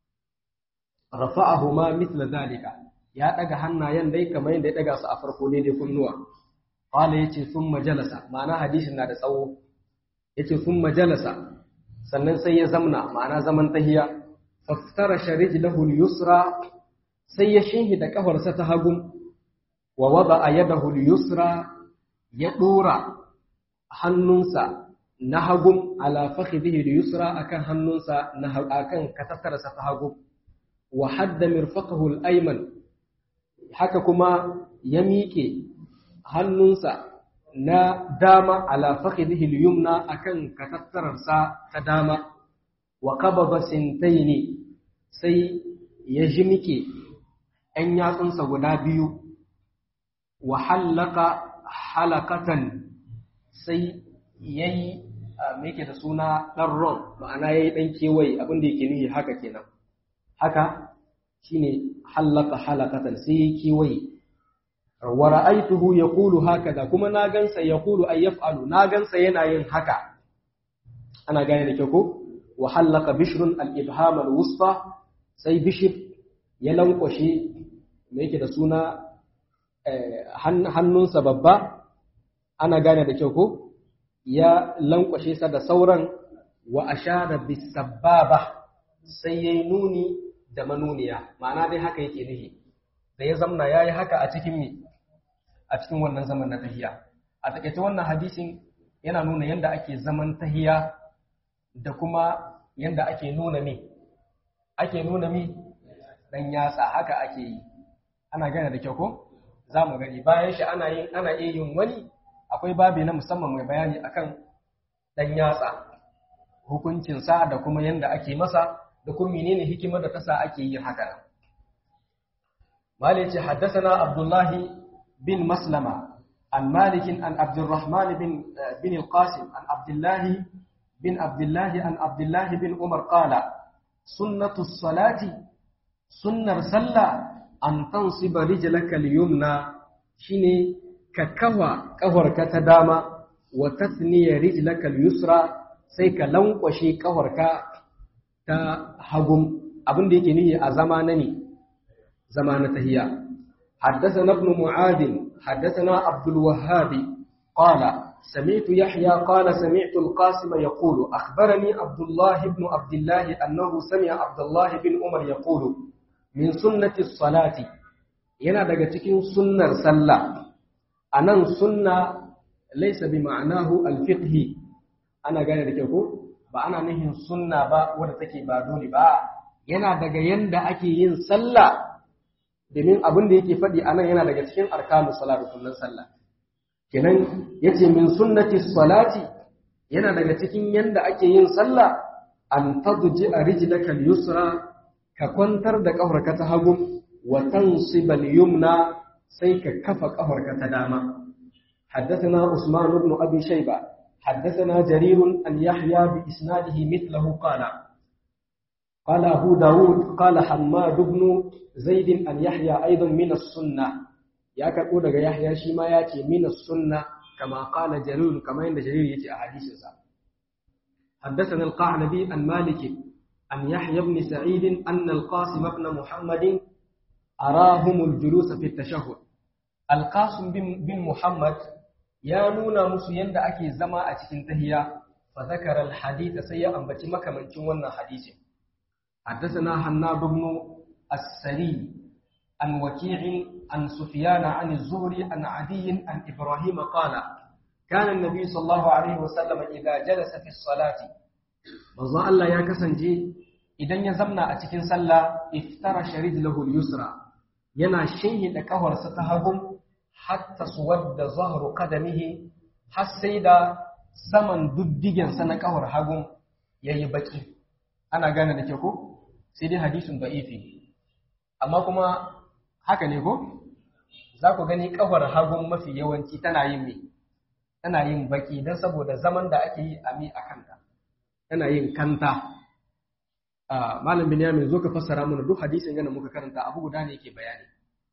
rafa'ahu ma mitla zalika, ya ɗaga hannayen dai kamar yadda ya ɗaga su a farko daidai kunnuwa. Kwale ya ce sun majalasa, ma'ana hadisin na da tsawo, ya ce sun majalasa, sannan sai ya zamna, ma'ana zaman tahiya, faftara sharij lahul yusra sai ya shinhi da ƙafarsa ta hagun, wa wada a yadahul yusra ya ɗora hannunsa na hagun ala fakhidhihi al-yusra akan hannunsa na akan katattarsa ta hagu wa hadda mirfaqahu al-ayman haka kuma ya miƙe hannunsa na dama ala fakhidhihi al-yumna akan katattarsa ta dama wa qabada sintaini sai ya jimike ɗan yatsunsa guda biyu wa hallaka halakatan sai ya yi me yake da suna ɗan ron ma'ana ya yi ɗan kewaye abin da yake nuhi haka kenan haka shine hallaka halakatan sai ya kewaye wa ra'aituhu yaqulu hakaza kuma na gansa yaqulu ay yaf'alu na gansa yana yin haka ana gane da kyau ko wa hallaka bishrun al-ibham al-wusta sai bishr ya lankwashe me yake da suna hannunsa babba ana gane da kyau ko ya lankwashe sa da sauran wa ashara bisababa sai yayi nuni da manuniya ma'ana dai haka yake nufi da ya zamna yayi haka a cikin mi a cikin wannan zaman na tahiya a takaice wannan hadisin yana nuna yanda ake zaman tahiya da kuma yanda ake nuna mi ake nuna mi dan yatsa haka ake yi ana gane da kyau ko za mu gani bayan shi ana yin ana iya yin wani akwai babi na musamman mai bayani akan dan yatsa hukuncinsa da kuma yanda ake masa da kuma menene hikimar da tasa ake yin haka nan مالك حدثنا عبد الله بن مسلمة عن مالك عن عبد الرحمن بن بن القاسم عن عبد الله بن عبد الله عن عبد الله بن عمر قال سنة الصلاة سنة صلى أن تنصب رجلك اليمنى شيني ka kawa ƙafarka ta dama wa tasniya rijlaka al-yusra sai ka lankwashe ƙafarka ta hagum abin da yake nihi a zama na ne zama na tahiya حدثنا ابن معاذ حدثنا عبد الوهاب قال سمعت يحيى قال سمعت القاسم يقول أخبرني عبد الله بن عبد الله أنه سمع عبد الله بن عمر يقول من سنة الصلاة yana daga cikin sunnar sallah anan sunna laysa bi ma'anahu al-fiqhi ana gane da kyau ko ba ana nihin sunna ba wanda take ba dole ba yana daga yanda ake yin sallah domin abin da yake faɗi anan yana daga cikin arkanu salat rukunin sallah kenan yace min sunnati salati yana daga cikin yanda ake yin sallah an tadji rijlaka al-yusra ka kwantar da kafarka ta hagu wa tansib al-yumna sai ka kafa kafarka ta dama حدثنا عثمان بن أبي شيبة حدثنا جرير أن يحيى بإسناده مثله قال قال أبو داود قال حماد بن زيد أن يحيى أيضا من السنة يا كقول يحيى شيما ياتي من السنة كما قال جرير كما إن جرير يتي أحاديث حدثنا القعنبي عن مالك عن يحيى بن سعيد أن القاسم بن محمد أراهم الجلوس في التشهد القاسم بن محمد يا نونا musu yanda ake zama a cikin tahiya fa zakara alhadith sai ya ambaci makamancin wannan hadisin حدثنا حناد بن السري عن وكيع عن سفيان عن الزهري عن عدي عن إبراهيم قال كان النبي صلى الله عليه وسلم إذا جلس في الصلاة manzo Allah ya kasance idan ya zamna a cikin sallah iftara sharijlahu al-yusra yana shinhida kafarsa ta hagu hatta suwadda zahru qadamihi har sai da saman duddigen sa na kafar hagun yayi baki ana gane da ke ko sai dai hadisin da'ifi amma kuma haka ne ko za ku gani kafar hagun mafi yawanci tana yin me tana yin baki don saboda zaman da ake yi a mi a kanta tana yin kanta malam binyamin zo ka fassara mana duk hadisin yana muka karanta abu guda ne yake bayani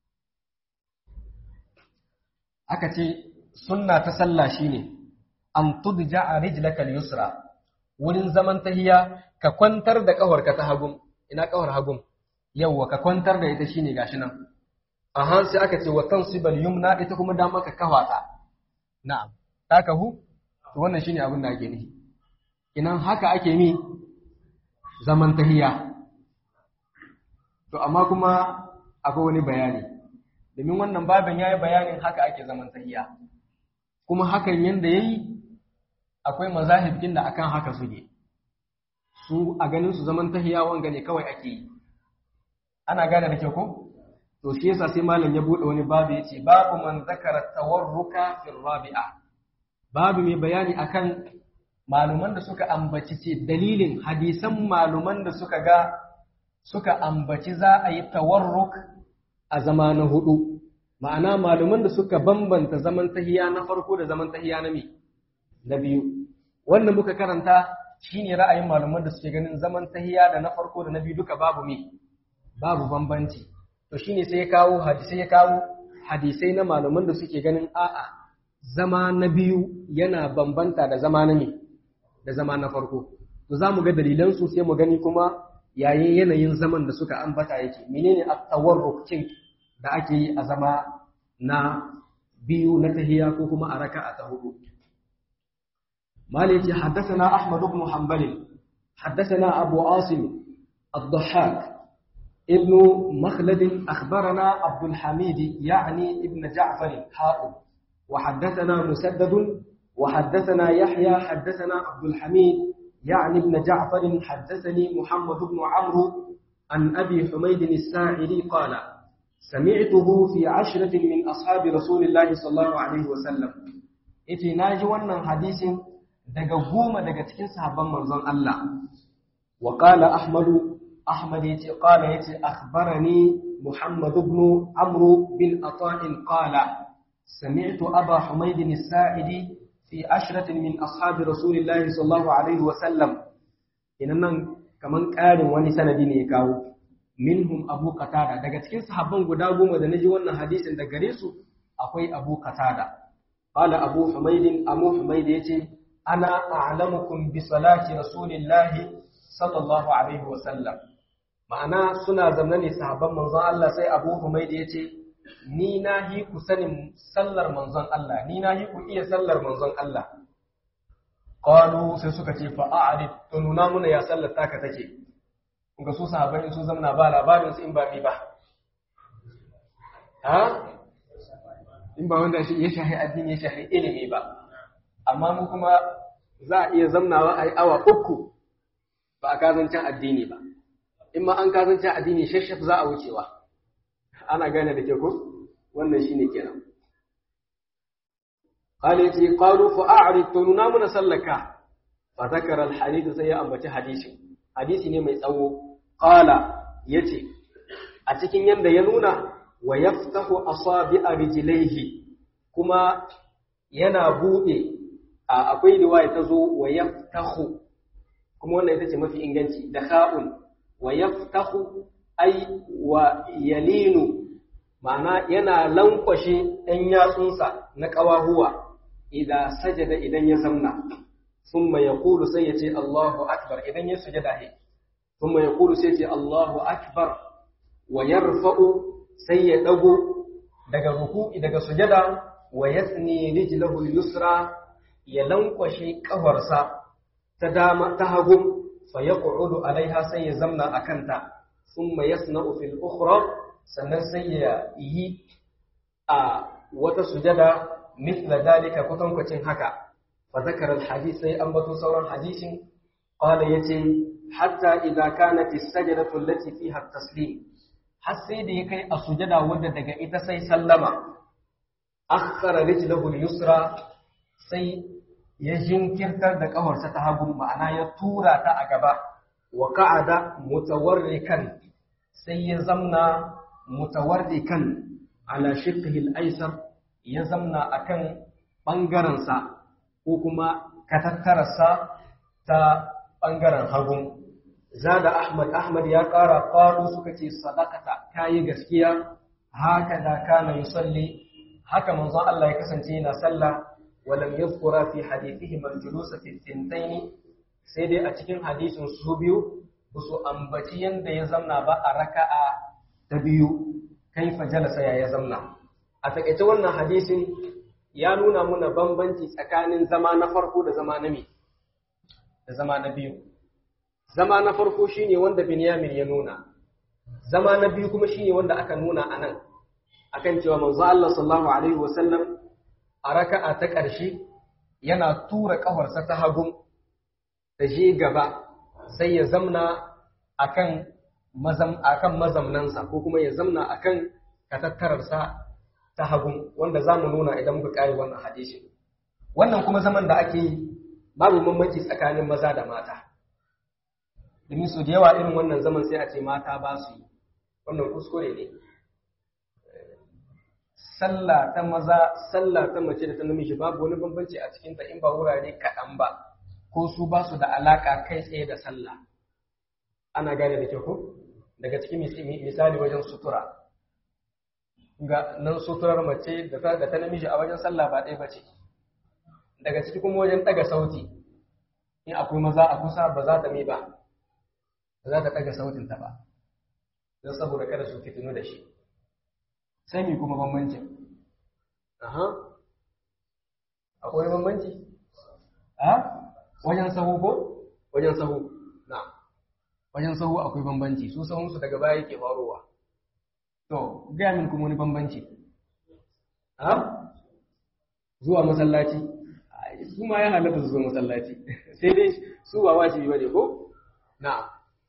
aka ce sunna ta sallah shine an tudja rijlaka al-yusra wurin zaman tahiya ka kwantar da kafarka ta hagun ina kawar hagun yawwa ka kwantar da ita shine gashi nan aha sai aka ce wa tansibal yumna ita kuma dama ka kawata na'am ta kahu to wannan shine abin da ake nihi inan haka ake mi zaman tahiya to amma kuma akwai wani bayani domin wannan babin yayi bayanin haka ake zaman tahiya kuma hakan yanda yayi akwai mazahib din da akan haka suke su a ganin su zaman tahiya wanga ne kawai ake yi ana gane da kyau ko to shi yasa sai malam ya bude wani babu yace babu man zakara tawarruka fi rabi'a babu mai bayani akan maluman da suka ambaci ce dalilin hadisan maluman da suka ga suka ambaci za a yi tawarruk a zama na hudu ma'ana maluman da suka bambanta zaman tahiya na farko da zaman tahiya na me na biyu wannan muka karanta shine ra'ayin malaman da suke ganin zaman tahiya da na farko da na biyu duka babu me babu bambanci to shine sai ya kawo hadisai ya kawo hadisai na malaman da suke ganin a'a zama na biyu yana bambanta da zama na me da zama na farko to zamu ga dalilan su sai mu gani kuma yayin yanayin zaman da suka ambata yake menene at-tawarruk cin da ake yi a zama na biyu na tahiya ko kuma a raka'a ta hudu مالك حدثنا أحمد بن حنبل حدثنا أبو عاصم الضحاك ابن مخلد أخبرنا عبد الحميد يعني ابن جعفر حاء وحدثنا مسدد وحدثنا يحيى حدثنا عبد الحميد يعني ابن جعفر حدثني محمد بن عمرو عن أبي حميد الساعدي قال سمعته في عشرة من أصحاب رسول الله صلى الله عليه وسلم إتي ناجي ونن حديث daga goma daga cikin sahabban manzon Allah wa qala ahmadu ahmad yace qala yace akhbarani muhammad ibn amr bin ata'in qala sami'tu aba humayd as-sa'idi fi ashratin min ashabi rasulillahi sallallahu alaihi wa sallam nan kaman ƙarin wani sanadi ne ya kawo minhum abu qatada daga cikin sahabban guda goma da naji wannan hadisin da gare su akwai Abu Qatada qala Abu Humayd Abu Humayd yace ana a'lamukum bi salati rasulillahi sallallahu alaihi wa sallam ma'ana suna zamna ne sahabban manzon Allah sai Abu Humayd yace ni na hi ku sanin sallar manzon Allah ni na hi ku iya sallar manzon Allah qalu sai suka ce fa a'rid to nuna muna ya sallar taka take ga su sahabbai su zamna ba labarin su in ba mi ba ha in ba wanda shi ya shahi addini ya shahi ilimi ba amma mu kuma za a iya zamnawa a yi awa uku ba a kazancin addini ba in ma an kazancin addini shashaf za a wucewa ana gane da ke ko wannan shine kenan قال يتي قالوا فأعرض تنونا من سلك فذكر الحديث سي أمبتي حديث حديث ne mai tsawo qala yace a cikin yanda ya nuna wa yaftahu asabi'a rijlaihi kuma yana bude akwai riwaya ta zo wa yaftahu kuma wannan ita ce mafi inganci da kha'un wa yaftahu ay wa yalinu ma'ana yana lankwashe ɗan yatsunsa na ƙawahuwa idan sajada idan ya zamna thumma yaqulu sai ya ce Allahu akbar idan ya sujada he thumma yaqulu sai ya ce Allahu akbar wa yarfa'u sai ya dago daga ruku'i daga sujada wa yasni rijlahu yusra ya lankwashe kafarsa ta dama ta hagu fa yaq'udu alaiha sai ya zamna akanta thumma yasna'u fil ukhra sannan sai ya yi a wata sujada mithla dalika kwatankwacin haka fa zakara alhadith sai an bato sauran hadisin qala yace hatta idza kanat as-sajdatu allati fiha at-taslim har sai da ya kai a sujada wanda daga ita sai sallama akhara rijlahu al-yusra sai ya jinkirtar da kafarsa ta hagu ma'ana ya tura ta a gaba wa qa'ada mutawarrikan sai ya zamna mutawarrikan ala shiqqihi al-aysar ya zamna akan bangaren sa ko kuma katattararsa ta bangaren hagu zada ahmad ahmad ya kara qalu suka ce sadaqata kai gaskiya haka da kana yusalli haka manzon Allah ya kasance yana sallah walam yadhkura fi hadithihim al-julus fi thintayn sai dai a cikin hadisin su biyu su ambaci yanda ya zamna ba a raka'a ta biyu kaifa jalasa ya ya zamna a takaice wannan hadisin ya nuna muna bambanci tsakanin zama na farko da zama na me da zama na biyu zama na farko shine wanda Binyamin ya nuna zama na biyu kuma shine wanda aka nuna anan akan cewa manzo Allah sallallahu alaihi wasallam a raka'a ta ƙarshe yana tura ƙafarsa ta hagun ta je gaba sai ya zamna akan mazam akan mazamnansa ko kuma ya zamna akan katattararsa ta hagun wanda zamu nuna idan muka kare wannan hadisi wannan kuma zaman da ake yi babu bambanci tsakanin maza da mata domin su da yawa irin wannan zaman sai a ce mata ba su yi wannan kuskure ne sallah ta maza sallah ta mace da ta namiji babu wani bambanci a cikin ta in ba wurare kaɗan ba ko su ba su da alaka kai tsaye da sallah ana gane da kyau ko daga cikin misali wajen sutura ga nan suturar mace da ta da ta namiji a wajen sallah ba ɗaya bace daga ciki kuma wajen ɗaga sauti in akwai maza a kusa ba za ta mi ba ba za ta ɗaga sautin ta ba don saboda kada su fitinu da shi sai mi kuma bambancin aha akwai bambanci a wajen sahu ko wajen sahu na wajen sahu akwai bambanci su sahunsu daga baya yake farowa to gaya min kuma wani bambanci a zuwa masallaci su ma ya halatta su zo masallaci sai dai su ba wajibi bane ko na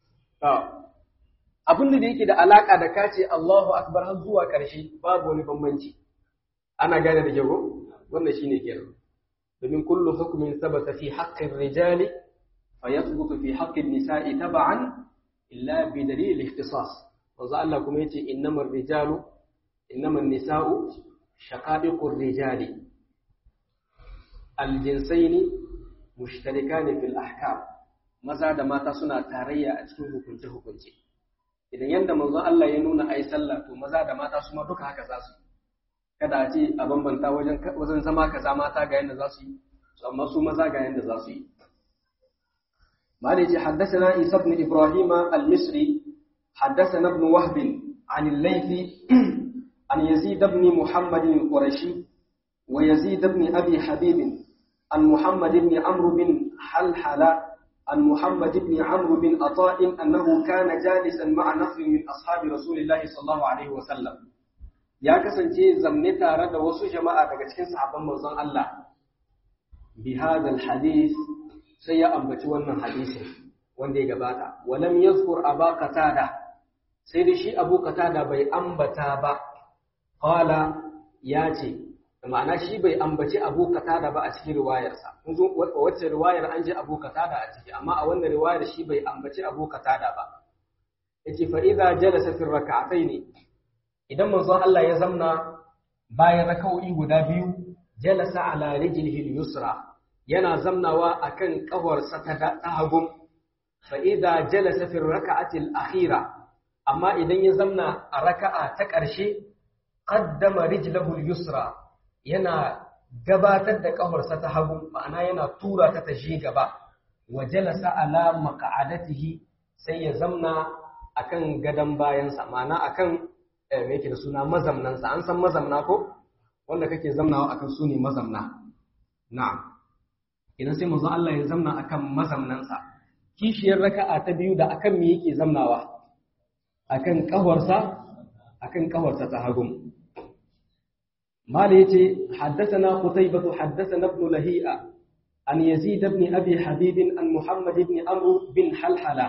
abin da yake da alaka da kace Allahu akbar har zuwa ƙarshe babu wani bambanci ana gane da jago wannan shine kenan domin kullu hukmin sabata fi haqqi rijali fa yathbutu fi haqqi an-nisa'i tab'an illa bi dalil al-ikhtisas wanzu Allah kuma yace innamal rijalu innamal nisa'u shaqa'iqur rijali al-jinsaini mushtarikani fil ahkam maza da mata suna tarayya a cikin hukunce hukunce idan yanda manzo Allah ya nuna ai sallah to maza da mata su ma duka haka za su kada a ce a bambanta wajen wajen zama kaza mata ga yanda za su yi amma su maza ga yanda za su yi مالك حدثنا عيسى بن إبراهيم المصري حدثنا ابن وهب عن الليث عن يزيد بن محمد القرشي ويزيد بن أبي حبيب عن محمد بن عمرو بن حلحلة عن محمد بن عمرو بن عطاء أنه كان جالسا مع نفر من أصحاب رسول الله صلى الله عليه وسلم يا كسنتي زمني تare da wasu jama'a daga cikin sahabban manzon Allah bi hadal hadith sai ya ambaci wannan hadisin wanda ya gabata walam yazkur aba qatada sai da shi abu qatada bai ambata ba qala ya ce ma'ana shi bai ambaci abu qatada ba a cikin riwayarsa kun zo wacce riwayar an ji abu qatada a ciki amma a wannan riwayar shi bai ambaci abu qatada ba yace fa idza jalasa fi rak'atayn idan manzon Allah ya zamna bayan raka'o'i guda biyu jalasa ala rijlihi al-yusra yana zamnawa akan ƙawarsa ta hagun fa idza jalasa fi rak'ati al-akhira amma idan ya zamna a raka'a ta ƙarshe qaddama rijlahu al-yusra yana gabatar da ƙawarsa ta hagu ma'ana yana tura ta tashi gaba wa jalasa ala maq'adatihi sai ya zamna akan gadan bayansa ma'ana akan me yake da suna mazamnansa an san mazamna ko wanda kake zamnawa akan su ne mazamna na'am idan sai manzo Allah ya zamna akan mazamnansa kishiyar raka'a ta biyu da akan me yake zamnawa akan kawarsa akan kawarsa ta hagum mala yace haddathana qutaybah haddathana ibn lahi'a an yazid ibn abi habib an muhammad ibn amr bin halhala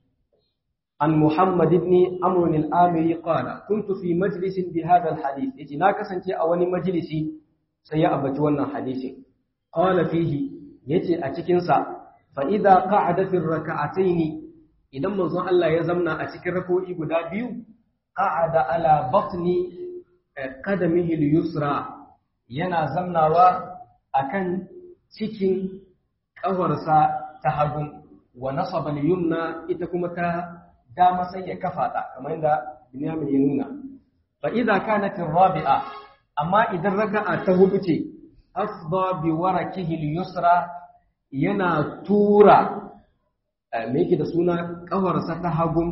an muhammad ibn amr al-amiri qala kuntu fi majlisin bi hadha al-hadith yace na kasance a wani majlisi sai ya ambaci wannan hadisin qala fihi yace a cikinsa fa idza qa'ada fi rak'atayn idan manzon Allah ya zamna a cikin rako'i guda biyu qa'ada ala batni qadamihi al-yusra yana zamnawa akan cikin kafarsa ta hagu wa nasaba al-yumna ita kuma ta dama sai ya kafa ta kamar yadda Binyamin ya nuna fa idza kanat ar-rabi'a amma idan raka'a ta hudu ce afda bi warakihi al-yusra yana tura me yake da suna kawarsa ta hagun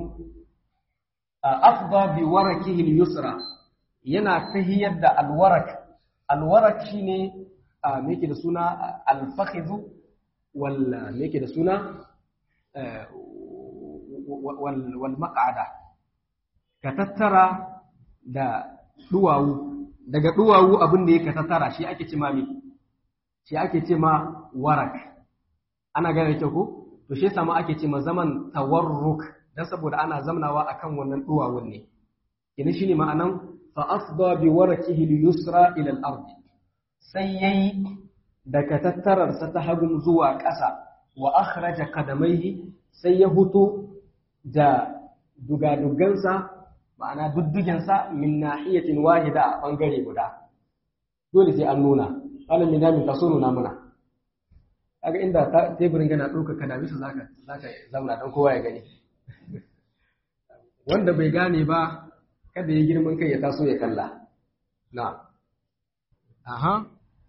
afda bi warakihi al-yusra yana tahiyar da alwarak alwarak shine me yake da suna al-fakhidh wal me yake da suna wal wal maq'ada ka tattara da duwawu daga duwawu abin da yake tattara shi ake ce ma me shi ake ce ma warak ana gane kyau ko to shi yasa ma ake ce ma zaman tawarruk dan saboda ana zamnawa akan wannan duwawun ne kini shine ma'anan fa asda bi warakihi al-yusra ila al-ard sai yayi daga tattarar sa ta hagun zuwa ƙasa wa akhraja qadamaihi sai ya huto da dugadugansa ma'ana duddugensa min nahiyatin wahida a bangare guda dole sai an nuna alal minami ta so nuna mana kaga inda teburin gana ɗauka kana bisa zaka zaka zauna dan kowa ya gani wanda bai gane ba kada ya girman kai ya taso ya kalla na aha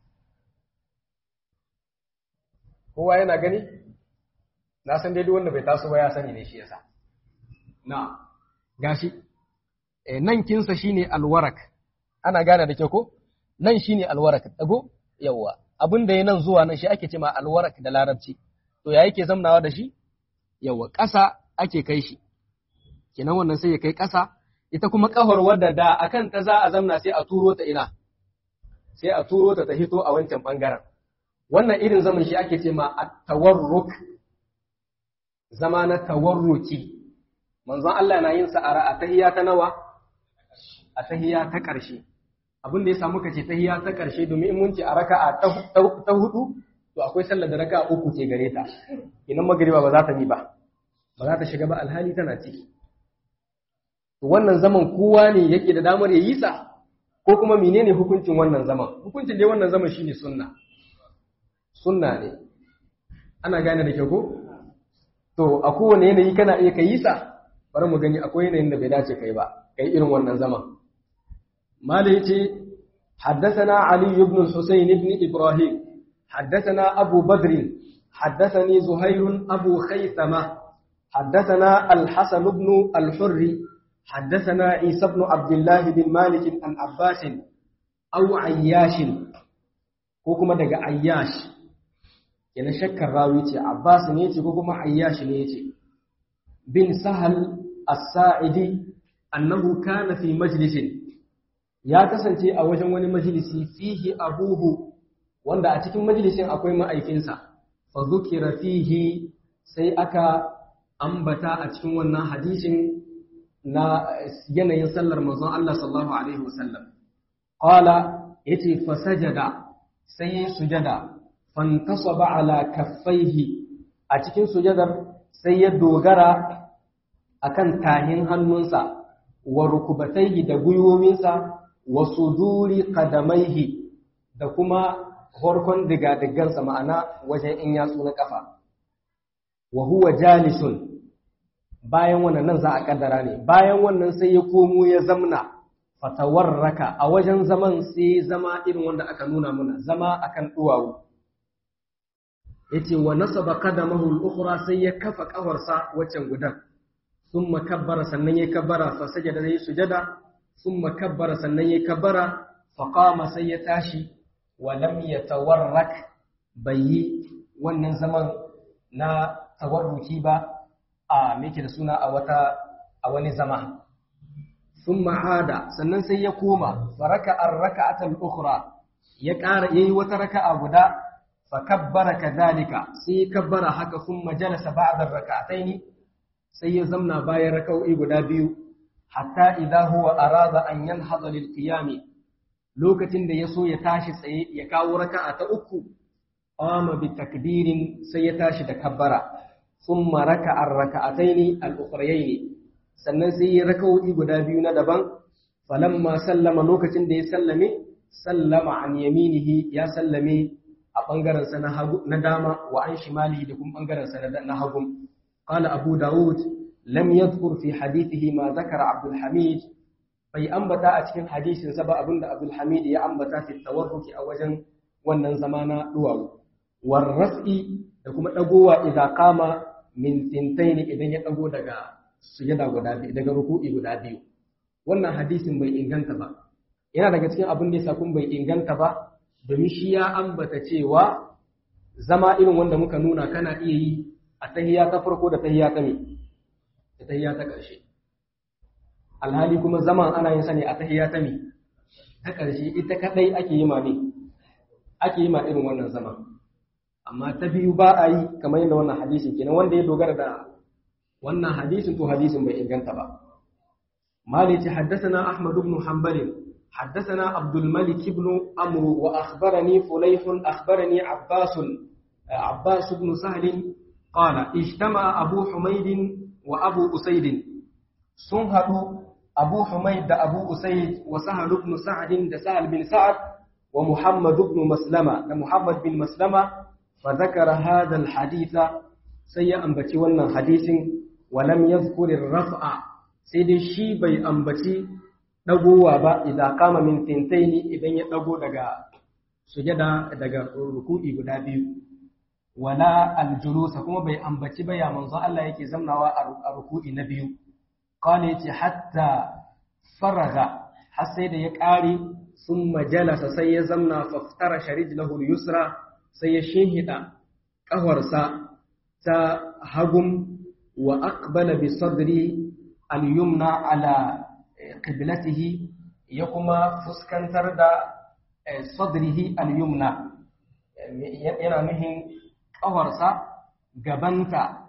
kowa yana gani na san dai duk wanda bai taso ba ya sani ne shi yasa na gashi eh nan kinsa shine alwarak ana gane da kyau ko nan shine alwarak dago yawa abin da ya nan zuwa nan shi ake ce ma alwarak da larabci to ya yake zamnawa da shi yawa ƙasa ake kai shi kenan wannan sai ya kai ƙasa ita kuma ƙahar wadda da akan ta za a zamna sai a turo ta ina sai a turo ta ta hito a wancan bangaren wannan irin zaman shi ake ce ma at-tawarruk zama na tawarruki manzon Allah na yin sa a tahiyya ta nawa a tahiyya ta ƙarshe abin da ya samu kace tahiyya ta ƙarshe domin in mun ce a raka'a ta hudu to akwai sallar da raka'a uku ce gare ta idan magriba ba za ta bi ba ba za ta shiga ba alhali tana ciki to wannan zaman kowa ne yake da damar ya yi sa ko kuma menene hukuncin wannan zaman hukuncin dai wannan zaman shine sunna sunna ne ana gane da kyau ko to a kowane yanayi kana iya kai sa bari mu gani akwai yanayin da bai dace kai ba kai irin wannan zaman mala yace حدثنا علي بن الحسين بن إبراهيم حدثنا أبو بدر حدثني زهير أبو خيثمة حدثنا الحسن بن الحر حدثنا عيسى بن عبد الله بن مالك عن عباس أو عياش كوكما دقى عياش يعني شك الراوي عباس نيتي كوكما عياش نيتي بن سهل الساعدي أنه كان في مجلس ya kasance a wajen wani majalisi fihi abuhu wanda a cikin majalisin akwai ma'aikinsa fa zukira fihi sai aka ambata a cikin wannan hadisin na yanayin sallar manzon Allah sallallahu alaihi wasallam qala yace fa sajada sai ya sujada fantasaba ala kaffaihi a cikin sujadar sai ya dogara akan tahin hannunsa wa rukubataihi da gwiwominsa wa suduri qadamaihi da kuma horkon digadigansa ma'ana wajen in yatsu na kafa wa huwa jalisun bayan wannan nan za a kaddara ne bayan wannan sai ya komo ya zamna fatawarraka a wajen zaman sai zama irin wanda aka nuna muna zama akan duwawu yace wa nasaba qadamahu al-ukhra sai ya kafa kafarsa waccan gudan thumma kabbara sannan ya kabbara fa sajada sai sujada thumma kabbara sannan ya kabbara fa qama sai ya tashi wa lam yatawarrak bayi wannan zaman na tawarruki ba a meke da suna a wata a wani zama thumma ada sannan sai ya koma faraka ar-raka'atal ukhra ya ƙara yayi wata raka'a guda فكبر كذلك سي كبر haka ثم جلس بعد الركعتين sai ya zamna bayan raka'o'i guda biyu hatta idza huwa arada an yanhada lil qiyam lokacin da yaso ya tashi tsaye ya kawo raka'a ta uku qama bi takbirin sai ya tashi da kabbara thumma raka'a ar-raka'atayn al-ukhrayayn sannan sai ya raka'o'i guda biyu na daban falamma sallama lokacin da ya sallame sallama an yaminihi ya sallame a ɓangarensa na dama wa an shimali da kuma ɓangarensa na hagu. Qala Abu Dawud lam yadhkur fi hadithihi ma zakara Abdul Hamid bai ambata a cikin hadisin sa ba abinda Abdul Hamid ya ambata fi tawarruki a wajen wannan zama na duwawu. War raf'i da kuma dagowa idan kama min tintaini idan ya dago daga sujada guda biyu daga ruku'i guda biyu. Wannan hadisin bai inganta ba. Yana daga cikin abin da ya kun bai inganta ba domin shi ya ambata cewa zama irin wanda muka nuna kana iya yi a tahiya ta farko da tahiya ta me da tahiya ta ƙarshe alhali kuma zaman ana yin sa ne a tahiya ta me ta ƙarshe ita kadai ake yi ma ne ake yi ma irin wannan zama amma ta biyu ba a yi kamar yadda wannan hadisin kenan wanda ya dogara da wannan hadisin to hadisin bai inganta ba malici haddathana ahmad ibn hanbal حدثنا عبد الملك بن عمرو واخبرني فليح اخبرني عباس عباس بن سهل قال اجتمع ابو حميد وابو اسيد سنهدوا ابو حميد ده ابو اسيد وسهل بن سعد ده سهل بن سعد ومحمد بن مسلمة ده محمد بن مسلمة فذكر هذا الحديث سي أنبتي ولنا حديث ولم يذكر الرفع سيدي شي بي أنبتي dagowa ba idan kama min tintaini idan ya dago daga sujada daga ruku'i guda biyu wala aljulusa kuma bai ambaci ba ya manzo Allah yake zamnawa a ruku'i na biyu qala yace hatta faraga har sai da ya kare summa jalasa sai ya zamna faftara sharijlahu yusra sai ya shehida kawarsa ta hagum wa aqbala bi sadri al-yumna ala qiblatihi ya kuma fuskantar da sadrihi al-yumna yana nuhin ƙawarsa gabanta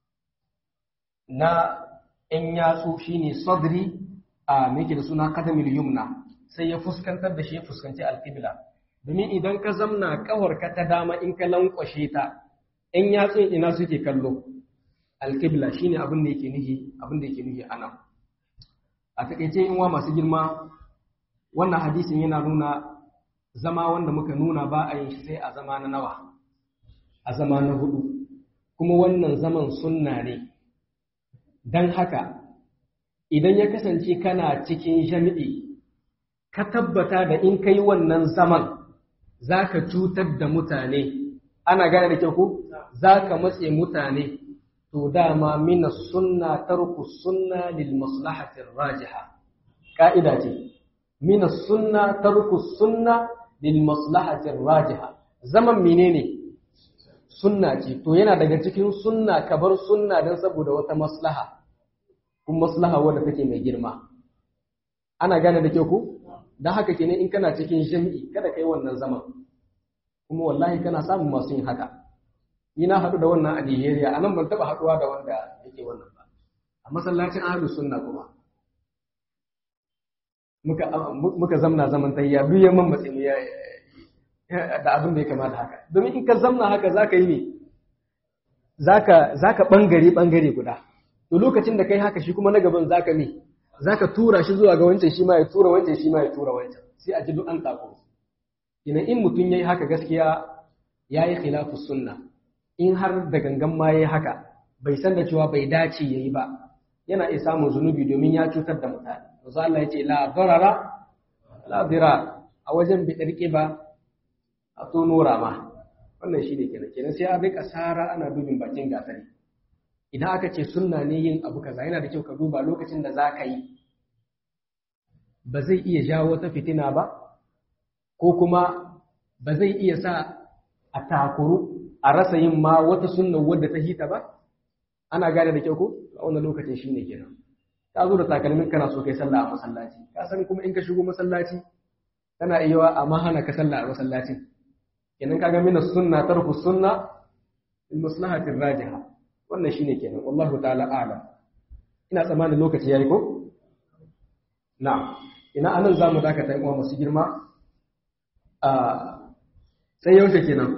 na in yatsu shine sadri a meke da suna kadamil yumna sai ya fuskantar da shi ya fuskanci al-qibla domin idan ka zamna ƙawarka ta dama in ka lankwashe ta in yatsun ina suke kallo al-qibla shine abin da yake nuhi abin da yake nuhi anan a takaice in wa masu girma wannan hadisin yana nuna zama wanda muka nuna ba a yin shi sai a zama na nawa a zama na hudu kuma wannan zaman sunna ne don haka idan ya kasance kana cikin jami'i ka tabbata da in kai wannan zaman za ka cutar da mutane ana gane da kyau ko za ka matse mutane to dama mina sunna tarku sunna lil maslahatir rajiha ka'ida ce mina sunna tarku sunna lil maslahatir rajiha zaman menene sunna ce to yana daga cikin sunna ka bar sunna don saboda wata maslaha kuma maslaha wadda take mai girma ana gane da kyau ko don haka kenan in kana cikin jami'i kada kai wannan zaman kuma wallahi kana samun masu yin haka ni na haɗu da wannan a Nigeria a nan ban taɓa haɗuwa da wanda yake wannan ba a masallacin ahlus sunna kuma muka muka zamna zaman tayya duk yamman matsi mu ya da abin da ya kamata haka domin in ka zamna haka zaka yi ne zaka zaka bangare bangare guda to lokacin da kai haka shi kuma na gaban zaka ne zaka tura shi zuwa ga wancan shi ma ya tura wancan shi ma ya tura wancan sai a ji duk an tako ina in mutum yayi haka gaskiya yayi khilafu sunna in har da gangan ma yayi haka bai san da cewa bai dace yayi ba yana iya samun zunubi domin ya cutar da mutane manzo Allah yace la darara la dirar a wajen bi ba a tono rama wannan shine kenan kenan sai a rika sara ana dubin bakin gatari idan aka ce sunna ne yin abu kaza yana da kyau ka duba lokacin da za ka yi ba zai iya jawo wata fitina ba ko kuma ba zai iya sa a takuru a rasa yin ma wata sunna wadda ta hita ba ana gane da kyau ko a wannan lokacin shine kenan ka zo da takalmin kana so kai sallah a masallaci ka san kuma in ka shigo masallaci kana iya amma hana ka sallah a masallacin kenan kaga mina sunna tarku sunna il maslahatir rajiha wannan shine kenan wallahu ta'ala a'lam ina tsammanin lokaci yayi ko na'am ina anan zamu dakata yan uwa masu girma a sai yaushe kenan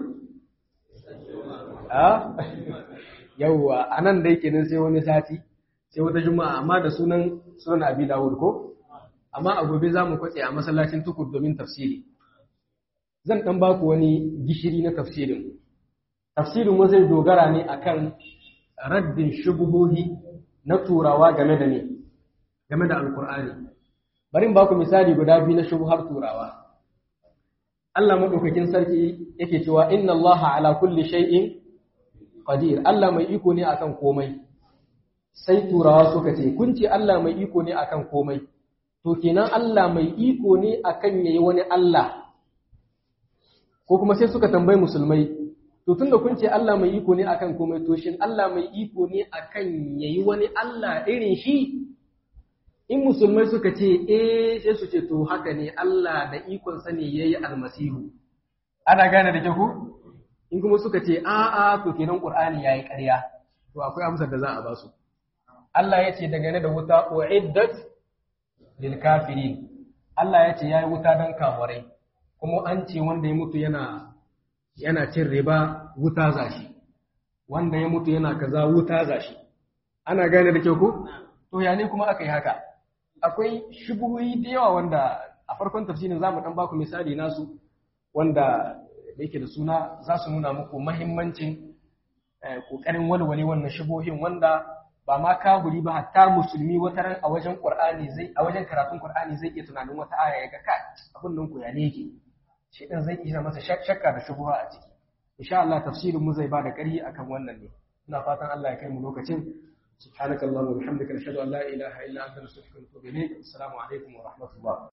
a yawwa anan dai kenan sai wani sati sai wata juma'a amma da sunan sunan abi dawud ko amma a gobe zamu kwatse a masallacin tukur domin tafsiri zan dan baku wani gishiri na tafsirin tafsirin mu zai dogara ne akan raddin shubuhohi na turawa game da ne game da alkur'ani bari in baku misali guda biyu na shubuhar turawa Allah madaukakin sarki yake cewa inna Allaha ala kulli shay'in qadir Allah mai iko ne akan komai sai turawa suka ce kun ce Allah mai iko ne akan komai to kenan Allah mai iko ne akan yayi wani Allah ko kuma sai suka tambayi musulmai to tunda kun ce Allah mai iko ne akan komai to shin Allah mai iko ne akan yayi wani Allah irin shi in musulmai suka ce eh sai su ce to haka ne Allah da ikon sa ne yayi almasihu ana gane da ku in kuma suka ce a a to kenan Qur'ani yayi ƙarya to akwai amsar da za a ba su Allah ya ce dangane da wuta uiddat lil kafirin Allah ya ce yayi wuta dan kafirai kuma an ce wanda ya mutu yana yana cin riba wuta zashi wanda ya mutu yana kaza wuta zashi ana gane da kyau ko to ya ne kuma aka yi haka akwai shubuhi da yawa wanda a farkon tafsirin zamu dan baku misali nasu wanda yake da suna za su nuna muku mahimmancin kokarin walwale wannan shubuhin wanda ba ma kaburi ba hatta musulmi wata ran a wajen qur'ani zai a wajen karatun qur'ani zai iya tunanin wata aya ya ga kai abin nan ku ya ne yake shi ɗin zai iya masa shakka da shubuha a ciki insha Allah tafsirin mu zai bada ƙarfi akan wannan ne ina fatan Allah ya kai mu lokacin subhanakallahumma wa bihamdika nashhadu an la ilaha illa anta nastaghfiruka wa natubu ilayk assalamu alaikum wa rahmatullah